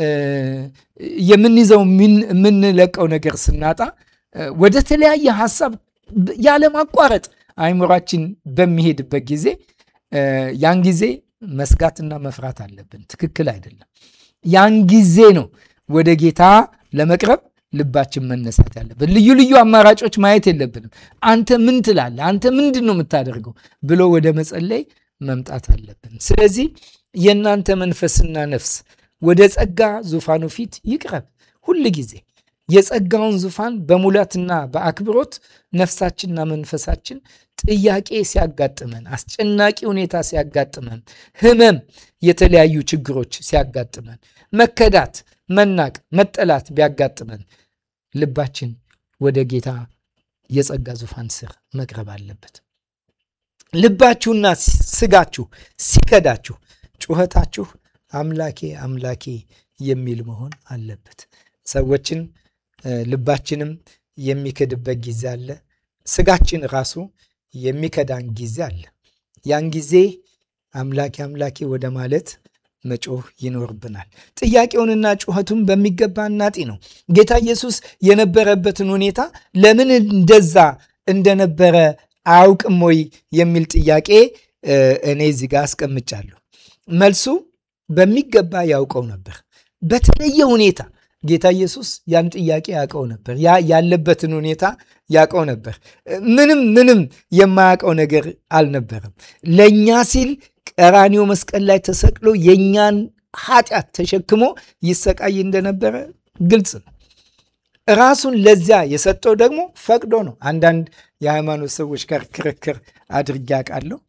የምንይዘው የምንለቀው ነገር ስናጣ ወደ ተለያየ ሀሳብ ያለማቋረጥ አይምሯችን በሚሄድበት ጊዜ ያን ጊዜ መስጋትና መፍራት አለብን። ትክክል አይደለም። ያን ጊዜ ነው ወደ ጌታ ለመቅረብ ልባችን መነሳት ያለብን። ልዩ ልዩ አማራጮች ማየት የለብንም። አንተ ምን ትላለህ? አንተ ምንድን ነው የምታደርገው ብሎ ወደ መጸለይ መምጣት አለብን። ስለዚህ የእናንተ መንፈስና ነፍስ ወደ ጸጋ ዙፋኑ ፊት ይቅረብ። ሁል ጊዜ የጸጋውን ዙፋን በሙላትና በአክብሮት ነፍሳችንና መንፈሳችን ጥያቄ ሲያጋጥመን፣ አስጨናቂ ሁኔታ ሲያጋጥመን፣ ህመም፣ የተለያዩ ችግሮች ሲያጋጥመን፣ መከዳት፣ መናቅ፣ መጠላት ቢያጋጥመን ልባችን ወደ ጌታ የጸጋ ዙፋን ስር መቅረብ አለበት። ልባችሁና ስጋችሁ ሲከዳችሁ ጩኸታችሁ አምላኬ አምላኬ የሚል መሆን አለበት። ሰዎችን ልባችንም የሚክድበት ጊዜ አለ። ስጋችን ራሱ የሚከዳን ጊዜ አለ። ያን ጊዜ አምላኬ አምላኬ ወደ ማለት መጮህ ይኖርብናል። ጥያቄውንና ጩኸቱን በሚገባ እናጢ ነው። ጌታ ኢየሱስ የነበረበትን ሁኔታ ለምን እንደዛ እንደነበረ አያውቅም ወይ የሚል ጥያቄ እኔ እዚህ ጋር አስቀምጫለሁ። መልሱ በሚገባ ያውቀው ነበር። በተለየ ሁኔታ ጌታ ኢየሱስ ያን ጥያቄ ያውቀው ነበር። ያ ያለበትን ሁኔታ ያውቀው ነበር። ምንም ምንም የማያውቀው ነገር አልነበረም። ለእኛ ሲል ቀራኒዮ መስቀል ላይ ተሰቅሎ የእኛን ኃጢአት ተሸክሞ ይሰቃይ እንደነበረ ግልጽ ነው። ራሱን ለዚያ የሰጠው ደግሞ ፈቅዶ ነው። አንዳንድ የሃይማኖት ሰዎች ጋር ክርክር አድርጌ አውቃለሁ።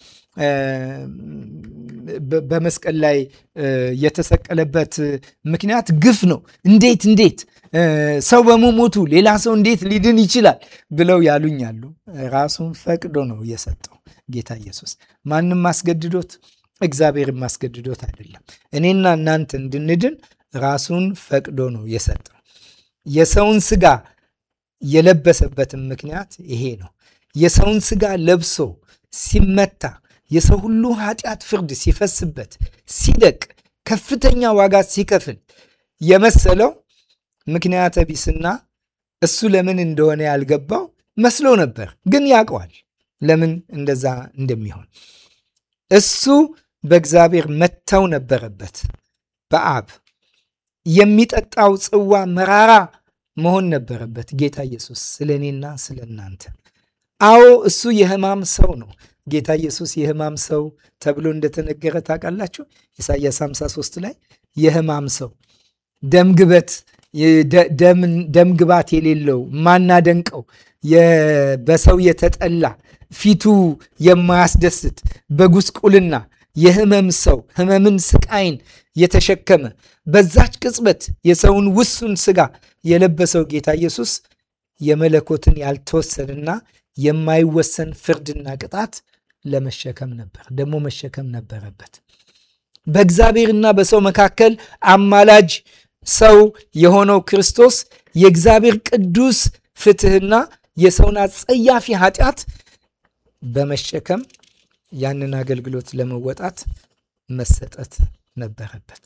በመስቀል ላይ የተሰቀለበት ምክንያት ግፍ ነው። እንዴት እንዴት ሰው በመሞቱ ሌላ ሰው እንዴት ሊድን ይችላል ብለው ያሉኛሉ። ራሱን ፈቅዶ ነው የሰጠው ጌታ ኢየሱስ። ማንም ማስገድዶት፣ እግዚአብሔር ማስገድዶት አይደለም። እኔና እናንተ እንድንድን ራሱን ፈቅዶ ነው የሰጠው። የሰውን ስጋ የለበሰበትን ምክንያት ይሄ ነው። የሰውን ስጋ ለብሶ ሲመታ የሰው ሁሉ ኃጢአት ፍርድ ሲፈስበት ሲደቅ ከፍተኛ ዋጋ ሲከፍል የመሰለው ምክንያተ ቢስና እሱ ለምን እንደሆነ ያልገባው መስሎ ነበር። ግን ያውቀዋል ለምን እንደዛ እንደሚሆን። እሱ በእግዚአብሔር መተው ነበረበት በአብ የሚጠጣው ጽዋ መራራ መሆን ነበረበት። ጌታ ኢየሱስ ስለ እኔና ስለ እናንተ። አዎ እሱ የሕማም ሰው ነው። ጌታ ኢየሱስ የሕማም ሰው ተብሎ እንደተነገረ ታውቃላችሁ። ኢሳይያስ 53 ላይ የሕማም ሰው ደምግበት ደምግባት የሌለው ማናደንቀው በሰው የተጠላ ፊቱ የማያስደስት በጉስቁልና የህመም ሰው ህመምን ስቃይን የተሸከመ በዛች ቅጽበት የሰውን ውሱን ስጋ የለበሰው ጌታ ኢየሱስ የመለኮትን ያልተወሰንና የማይወሰን ፍርድና ቅጣት ለመሸከም ነበር። ደግሞ መሸከም ነበረበት። በእግዚአብሔርና በሰው መካከል አማላጅ ሰው የሆነው ክርስቶስ የእግዚአብሔር ቅዱስ ፍትህና የሰውን አጸያፊ ኃጢአት በመሸከም ያንን አገልግሎት ለመወጣት መሰጠት ነበረበት።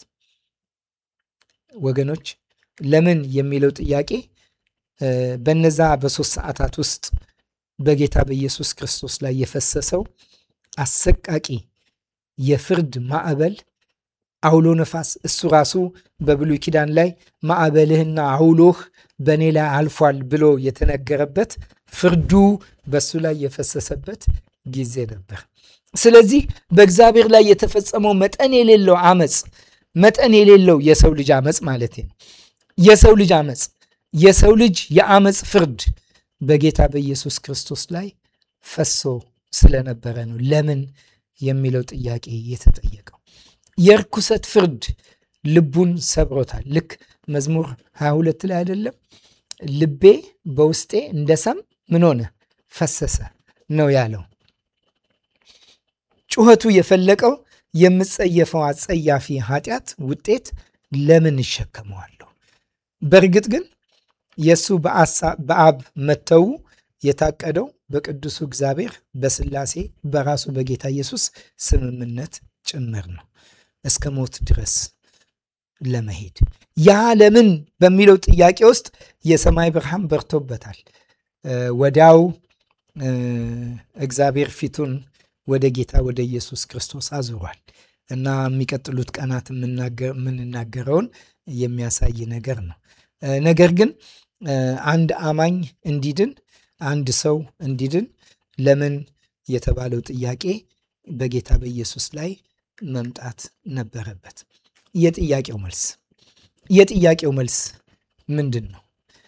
ወገኖች ለምን የሚለው ጥያቄ በነዛ በሶስት ሰዓታት ውስጥ በጌታ በኢየሱስ ክርስቶስ ላይ የፈሰሰው አሰቃቂ የፍርድ ማዕበል አውሎ ነፋስ እሱ ራሱ በብሉይ ኪዳን ላይ ማዕበልህና አውሎህ በእኔ ላይ አልፏል ብሎ የተነገረበት ፍርዱ በሱ ላይ የፈሰሰበት ጊዜ ነበር። ስለዚህ በእግዚአብሔር ላይ የተፈጸመው መጠን የሌለው አመፅ መጠን የሌለው የሰው ልጅ አመፅ ማለት ነው። የሰው ልጅ አመፅ የሰው ልጅ የአመፅ ፍርድ በጌታ በኢየሱስ ክርስቶስ ላይ ፈሶ ስለነበረ ነው ለምን የሚለው ጥያቄ የተጠየቀው። የርኩሰት ፍርድ ልቡን ሰብሮታል። ልክ መዝሙር 22 ላይ አይደለም ልቤ በውስጤ እንደ ሰም ምን ሆነ ፈሰሰ ነው ያለው። ጩኸቱ የፈለቀው የምጸየፈው አጸያፊ ኃጢአት ውጤት ለምን እሸከመዋለሁ? በእርግጥ ግን የእሱ በአብ መተው የታቀደው በቅዱሱ እግዚአብሔር በስላሴ በራሱ በጌታ ኢየሱስ ስምምነት ጭምር ነው እስከ ሞት ድረስ ለመሄድ ያ ለምን በሚለው ጥያቄ ውስጥ የሰማይ ብርሃን በርቶበታል። ወዲያው እግዚአብሔር ፊቱን ወደ ጌታ ወደ ኢየሱስ ክርስቶስ አዙሯል እና የሚቀጥሉት ቀናት የምንናገረውን የሚያሳይ ነገር ነው። ነገር ግን አንድ አማኝ እንዲድን አንድ ሰው እንዲድን ለምን የተባለው ጥያቄ በጌታ በኢየሱስ ላይ መምጣት ነበረበት። የጥያቄው መልስ የጥያቄው መልስ ምንድን ነው?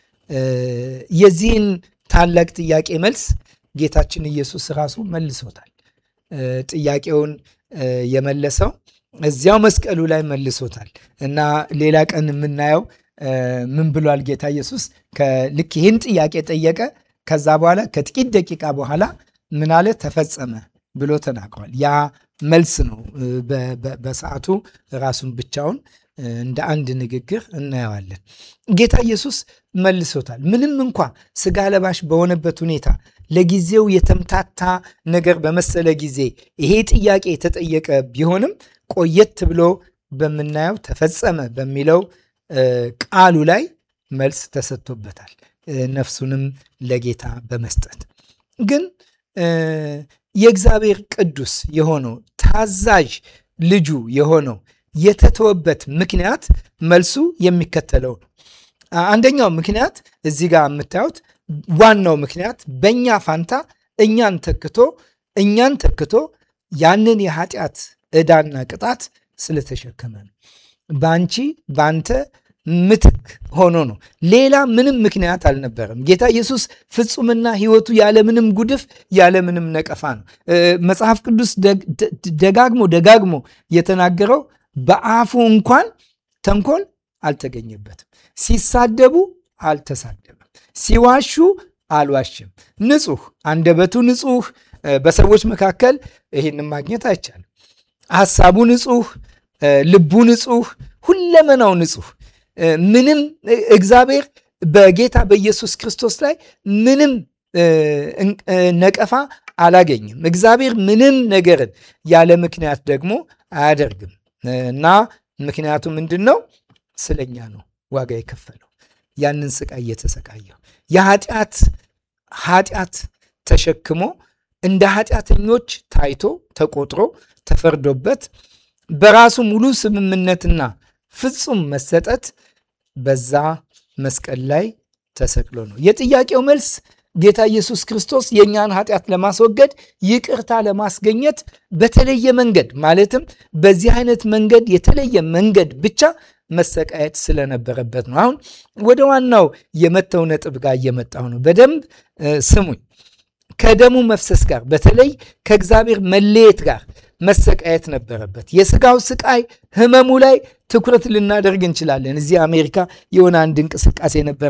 የዚህን ታላቅ ጥያቄ መልስ ጌታችን ኢየሱስ ራሱ መልሶታል። ጥያቄውን የመለሰው እዚያው መስቀሉ ላይ መልሶታል እና ሌላ ቀን የምናየው ምን ብሏል ጌታ ኢየሱስ? ልክ ይህን ጥያቄ ጠየቀ። ከዛ በኋላ ከጥቂት ደቂቃ በኋላ ምን አለ? ተፈጸመ ብሎ ተናግሯል። ያ መልስ ነው። በሰዓቱ ራሱን ብቻውን እንደ አንድ ንግግር እናየዋለን። ጌታ ኢየሱስ መልሶታል። ምንም እንኳ ስጋ ለባሽ በሆነበት ሁኔታ ለጊዜው የተምታታ ነገር በመሰለ ጊዜ ይሄ ጥያቄ የተጠየቀ ቢሆንም ቆየት ብሎ በምናየው ተፈጸመ በሚለው ቃሉ ላይ መልስ ተሰጥቶበታል። ነፍሱንም ለጌታ በመስጠት ግን የእግዚአብሔር ቅዱስ የሆነው ታዛዥ ልጁ የሆነው የተተወበት ምክንያት መልሱ የሚከተለው ነው። አንደኛው ምክንያት እዚህ ጋር የምታዩት ዋናው ምክንያት በእኛ ፋንታ እኛን ተክቶ እኛን ተክቶ ያንን የኃጢአት ዕዳና ቅጣት ስለተሸከመ ነው። በአንቺ በአንተ ምትክ ሆኖ ነው። ሌላ ምንም ምክንያት አልነበረም። ጌታ ኢየሱስ ፍጹምና ሕይወቱ ያለምንም ጉድፍ ያለምንም ነቀፋ ነው። መጽሐፍ ቅዱስ ደጋግሞ ደጋግሞ የተናገረው በአፉ እንኳን ተንኮል አልተገኘበትም። ሲሳደቡ አልተሳደበም። ሲዋሹ አልዋሽም። ንጹሕ፣ አንደበቱ ንጹሕ። በሰዎች መካከል ይህንን ማግኘት አይቻልም። ሐሳቡ ንጹሕ፣ ልቡ ንጹሕ፣ ሁለመናው ንጹሕ ምንም እግዚአብሔር በጌታ በኢየሱስ ክርስቶስ ላይ ምንም ነቀፋ አላገኝም። እግዚአብሔር ምንም ነገርን ያለ ምክንያት ደግሞ አያደርግም እና ምክንያቱ ምንድን ነው? ስለኛ ነው ዋጋ የከፈለው ያንን ስቃይ እየተሰቃየው የኃጢአት ኃጢአት ተሸክሞ እንደ ኃጢአተኞች ታይቶ ተቆጥሮ ተፈርዶበት በራሱ ሙሉ ስምምነትና ፍጹም መሰጠት በዛ መስቀል ላይ ተሰቅሎ ነው። የጥያቄው መልስ ጌታ ኢየሱስ ክርስቶስ የእኛን ኃጢአት ለማስወገድ ይቅርታ ለማስገኘት በተለየ መንገድ ማለትም በዚህ አይነት መንገድ የተለየ መንገድ ብቻ መሰቃየት ስለነበረበት ነው። አሁን ወደ ዋናው የመተው ነጥብ ጋር እየመጣሁ ነው። በደንብ ስሙኝ። ከደሙ መፍሰስ ጋር በተለይ ከእግዚአብሔር መለየት ጋር መሰቃየት ነበረበት። የስጋው ስቃይ ህመሙ ላይ ትኩረት ልናደርግ እንችላለን። እዚህ አሜሪካ የሆነ አንድ እንቅስቃሴ ነበር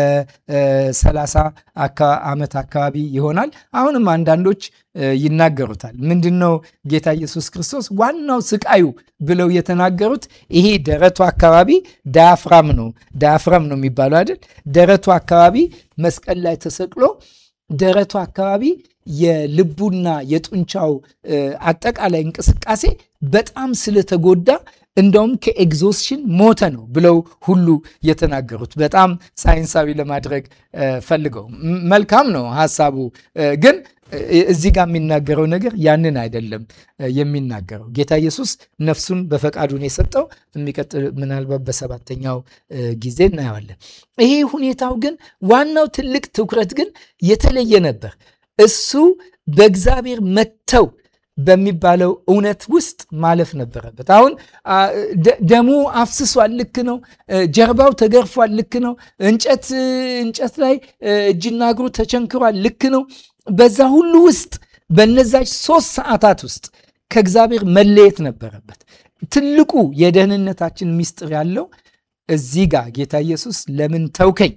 ከ30 ዓመት አካባቢ ይሆናል። አሁንም አንዳንዶች ይናገሩታል። ምንድን ነው ጌታ ኢየሱስ ክርስቶስ ዋናው ስቃዩ ብለው የተናገሩት ይሄ ደረቱ አካባቢ ዳያፍራም ነው ዳያፍራም ነው የሚባለው አይደል? ደረቱ አካባቢ መስቀል ላይ ተሰቅሎ ደረቱ አካባቢ የልቡና የጡንቻው አጠቃላይ እንቅስቃሴ በጣም ስለተጎዳ እንደውም ከኤግዞስሽን ሞተ ነው ብለው ሁሉ የተናገሩት። በጣም ሳይንሳዊ ለማድረግ ፈልገው መልካም ነው ሀሳቡ ግን እዚህ ጋር የሚናገረው ነገር ያንን አይደለም የሚናገረው። ጌታ ኢየሱስ ነፍሱን በፈቃዱን የሰጠው የሚቀጥል ምናልባት በሰባተኛው ጊዜ እናየዋለን። ይሄ ሁኔታው ግን ዋናው ትልቅ ትኩረት ግን የተለየ ነበር። እሱ በእግዚአብሔር መተው በሚባለው እውነት ውስጥ ማለፍ ነበረበት። አሁን ደሙ አፍስሷል፣ ልክ ነው። ጀርባው ተገርፏል፣ ልክ ነው። እንጨት እንጨት ላይ እጅና እግሩ ተቸንክሯል፣ ልክ ነው። በዛ ሁሉ ውስጥ በነዛች ሶስት ሰዓታት ውስጥ ከእግዚአብሔር መለየት ነበረበት። ትልቁ የደህንነታችን ምስጢር ያለው እዚህ ጋር ጌታ ኢየሱስ ለምን ተውከኝ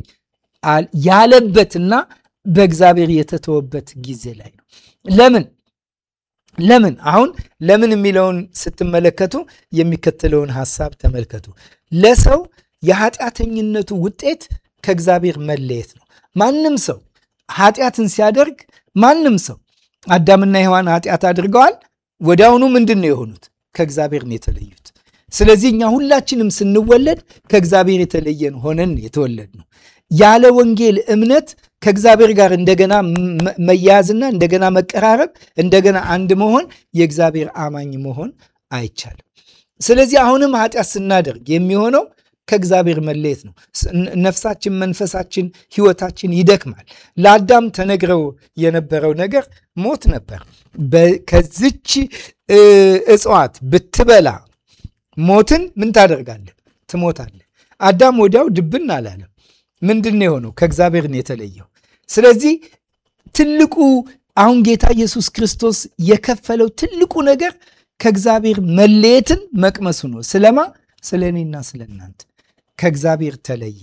ያለበትና በእግዚአብሔር የተተወበት ጊዜ ላይ ነው። ለምን ለምን አሁን ለምን የሚለውን ስትመለከቱ የሚከተለውን ሐሳብ ተመልከቱ። ለሰው የኃጢአተኝነቱ ውጤት ከእግዚአብሔር መለየት ነው። ማንም ሰው ኃጢአትን ሲያደርግ ማንም ሰው አዳምና ሔዋን ኃጢአት አድርገዋል። ወዲያውኑ ምንድን ነው የሆኑት? ከእግዚአብሔር ነው የተለዩት። ስለዚህ እኛ ሁላችንም ስንወለድ ከእግዚአብሔር የተለየን ሆነን የተወለድ ነው። ያለ ወንጌል እምነት ከእግዚአብሔር ጋር እንደገና መያያዝና እንደገና መቀራረብ እንደገና አንድ መሆን የእግዚአብሔር አማኝ መሆን አይቻልም። ስለዚህ አሁንም ኃጢአት ስናደርግ የሚሆነው ከእግዚአብሔር መለየት ነው። ነፍሳችን፣ መንፈሳችን፣ ሕይወታችን ይደክማል። ለአዳም ተነግረው የነበረው ነገር ሞት ነበር። ከዚች እጽዋት ብትበላ ሞትን ምን ታደርጋለህ? ትሞታለህ። አዳም ወዲያው ድብን አላለም። ምንድን ነው የሆነው? ከእግዚአብሔር ነው የተለየው። ስለዚህ ትልቁ አሁን ጌታ ኢየሱስ ክርስቶስ የከፈለው ትልቁ ነገር ከእግዚአብሔር መለየትን መቅመሱ ነው። ስለማ ስለ እኔና ስለ እናንተ ከእግዚአብሔር ተለየ።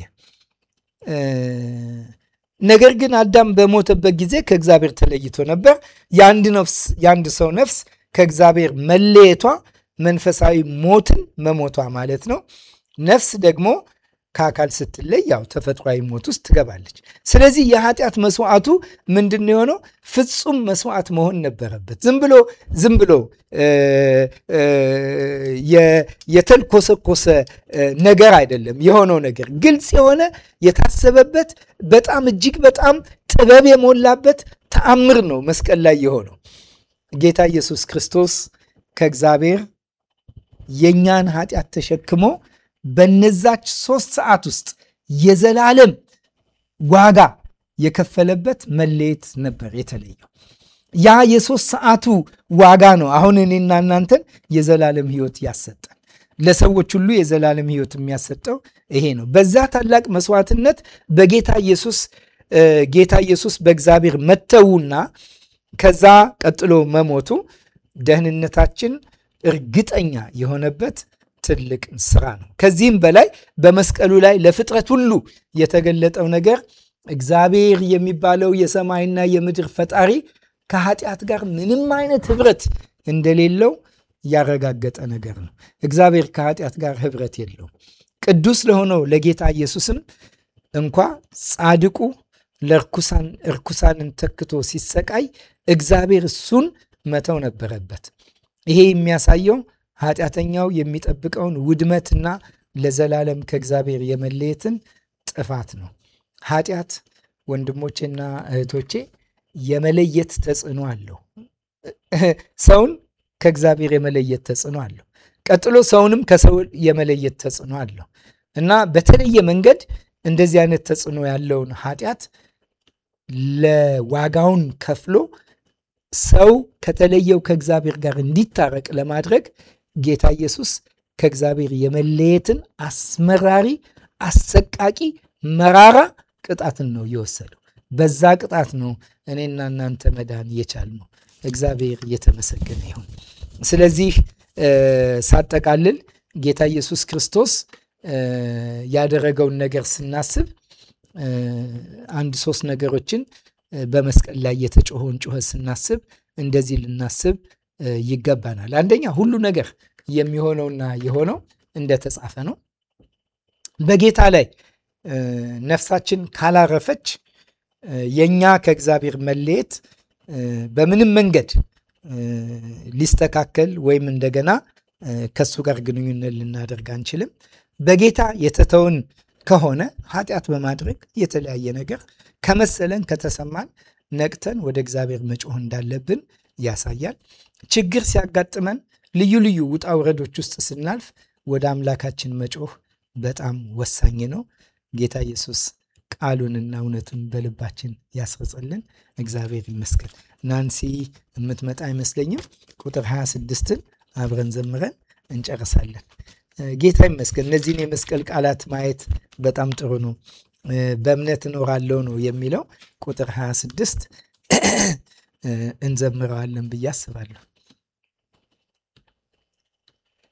ነገር ግን አዳም በሞተበት ጊዜ ከእግዚአብሔር ተለይቶ ነበር። የአንድ ነፍስ የአንድ ሰው ነፍስ ከእግዚአብሔር መለየቷ መንፈሳዊ ሞትን መሞቷ ማለት ነው። ነፍስ ደግሞ ከአካል ስትለይ ያው ተፈጥሯዊ ሞት ውስጥ ትገባለች። ስለዚህ የኃጢአት መስዋዕቱ ምንድን ነው የሆነው? ፍጹም መስዋዕት መሆን ነበረበት። ዝም ብሎ ዝም ብሎ የተልኮሰኮሰ ነገር አይደለም የሆነው ነገር ግልጽ የሆነ የታሰበበት በጣም እጅግ በጣም ጥበብ የሞላበት ተአምር ነው መስቀል ላይ የሆነው። ጌታ ኢየሱስ ክርስቶስ ከእግዚአብሔር የእኛን ኃጢአት ተሸክሞ በነዛች ሶስት ሰዓት ውስጥ የዘላለም ዋጋ የከፈለበት መለየት ነበር የተለየው። ያ የሶስት ሰዓቱ ዋጋ ነው አሁን እኔና እናንተን የዘላለም ሕይወት ያሰጠን። ለሰዎች ሁሉ የዘላለም ሕይወት የሚያሰጠው ይሄ ነው። በዛ ታላቅ መስዋዕትነት በጌታ ኢየሱስ ጌታ ኢየሱስ በእግዚአብሔር መተውና ከዛ ቀጥሎ መሞቱ ደህንነታችን እርግጠኛ የሆነበት ትልቅ ስራ ነው። ከዚህም በላይ በመስቀሉ ላይ ለፍጥረት ሁሉ የተገለጠው ነገር እግዚአብሔር የሚባለው የሰማይና የምድር ፈጣሪ ከኃጢአት ጋር ምንም አይነት ህብረት እንደሌለው ያረጋገጠ ነገር ነው። እግዚአብሔር ከኃጢአት ጋር ህብረት የለውም። ቅዱስ ለሆነው ለጌታ ኢየሱስም እንኳ ጻድቁ ለርኩሳን እርኩሳንን ተክቶ ሲሰቃይ እግዚአብሔር እሱን መተው ነበረበት። ይሄ የሚያሳየው ኃጢአተኛው የሚጠብቀውን ውድመትና ለዘላለም ከእግዚአብሔር የመለየትን ጥፋት ነው። ኃጢአት ወንድሞቼና እህቶቼ የመለየት ተጽዕኖ አለው። ሰውን ከእግዚአብሔር የመለየት ተጽዕኖ አለው። ቀጥሎ ሰውንም ከሰው የመለየት ተጽዕኖ አለው እና በተለየ መንገድ እንደዚህ አይነት ተጽዕኖ ያለውን ኃጢአት ለዋጋውን ከፍሎ ሰው ከተለየው ከእግዚአብሔር ጋር እንዲታረቅ ለማድረግ ጌታ ኢየሱስ ከእግዚአብሔር የመለየትን አስመራሪ፣ አሰቃቂ፣ መራራ ቅጣትን ነው የወሰደው። በዛ ቅጣት ነው እኔና እናንተ መዳን የቻልነው። እግዚአብሔር የተመሰገነ ይሁን። ስለዚህ ሳጠቃልል ጌታ ኢየሱስ ክርስቶስ ያደረገውን ነገር ስናስብ አንድ ሶስት ነገሮችን በመስቀል ላይ የተጮኸውን ጩኸት ስናስብ እንደዚህ ልናስብ ይገባናል። አንደኛ ሁሉ ነገር የሚሆነውና የሆነው እንደተጻፈ ነው። በጌታ ላይ ነፍሳችን ካላረፈች የእኛ ከእግዚአብሔር መለየት በምንም መንገድ ሊስተካከል ወይም እንደገና ከሱ ጋር ግንኙነት ልናደርግ አንችልም። በጌታ የተተውን ከሆነ ኃጢአት በማድረግ የተለያየ ነገር ከመሰለን ከተሰማን ነቅተን ወደ እግዚአብሔር መጮህ እንዳለብን ያሳያል። ችግር ሲያጋጥመን ልዩ ልዩ ውጣ ውረዶች ውስጥ ስናልፍ ወደ አምላካችን መጮህ በጣም ወሳኝ ነው። ጌታ ኢየሱስ ቃሉንና እውነቱን በልባችን ያስፈጸልን። እግዚአብሔር ይመስገን። ናንሲ የምትመጣ አይመስለኝም። ቁጥር 26ን አብረን ዘምረን እንጨርሳለን። ጌታ ይመስገን። እነዚህን የመስቀል ቃላት ማየት በጣም ጥሩ ነው። በእምነት እኖራለሁ ነው የሚለው ቁጥር 26 እንዘምረዋለን ብዬ አስባለሁ።